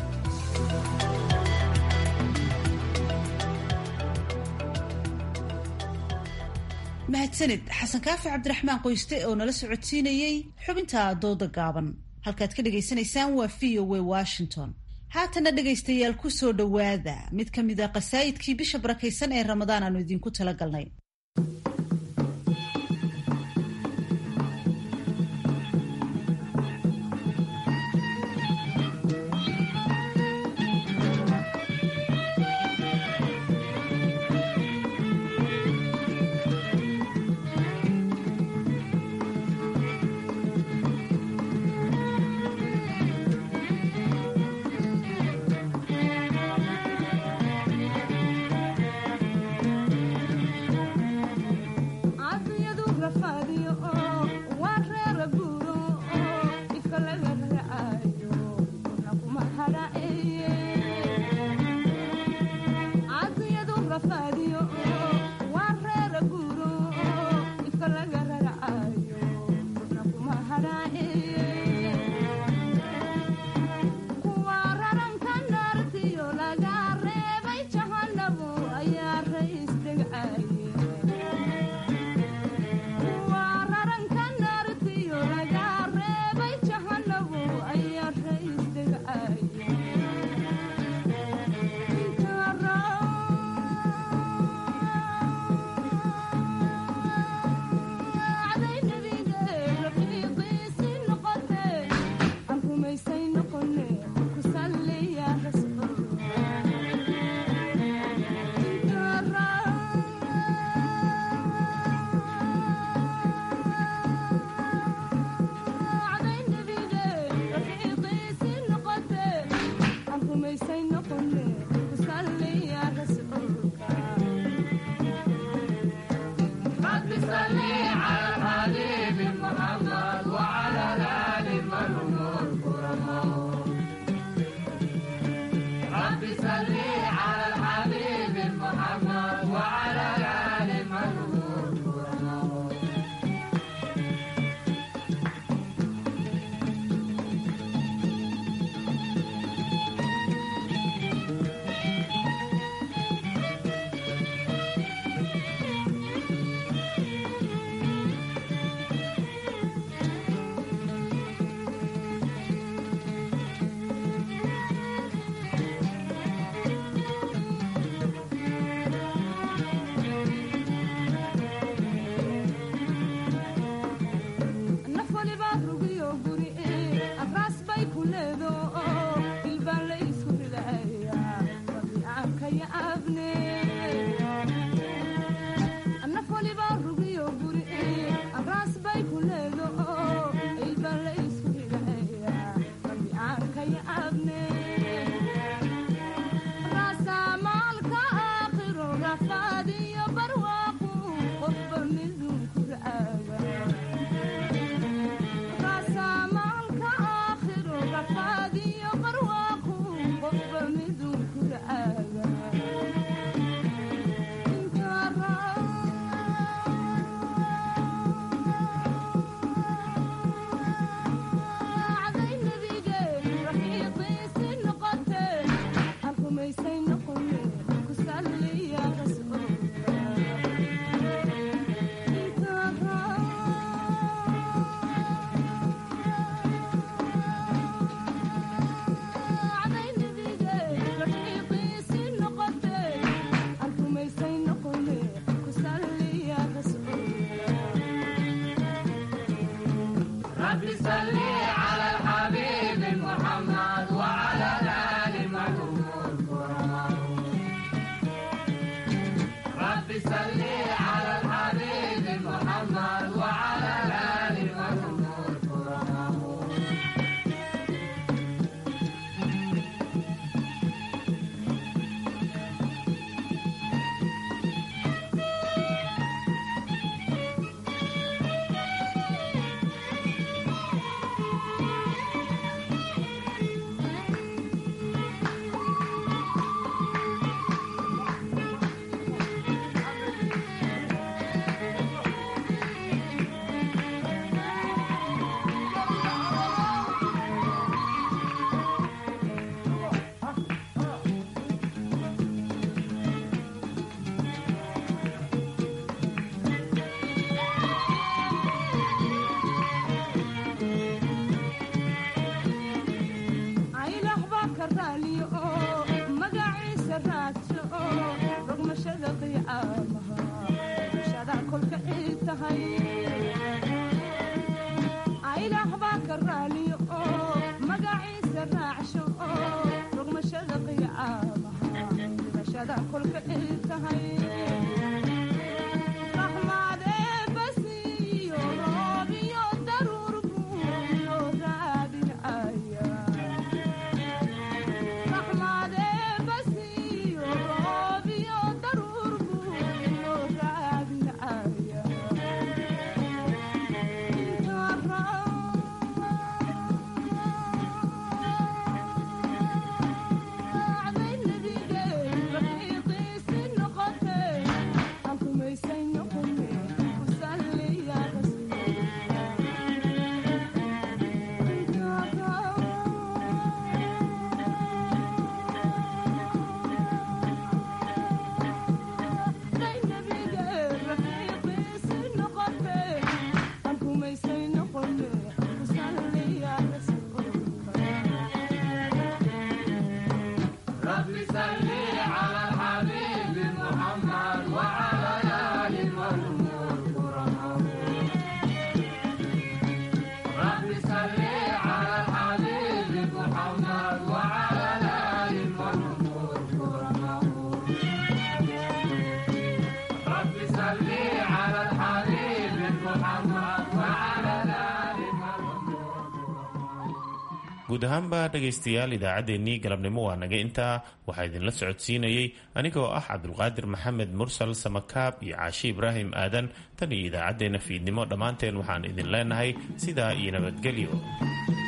mahadsanid xasan kaafi cabdiraxmaan qoyste oo nala socodsiinayey xubinta dooda gaaban halkaad ka dhagaysanaysaan waa v o w washington haatana dhegaystayaal ku soo dhowaada mid ka mid a qasaayidkii bisha barakaysan ee ramadaan aanu idinku talagalnay guud ahaanba dhegaystayaal idaacaddeenii galabnimo waa naga intaa waxaa idinla socodsiinayey anigoo ah cabdulqaadir maxamed mursal samakaab iyo caashi ibraahim aadan tan iyo idaacaddeenna fiidnimo dhammaanteen waxaan idin leenahay sidaa iyo nabadgelyo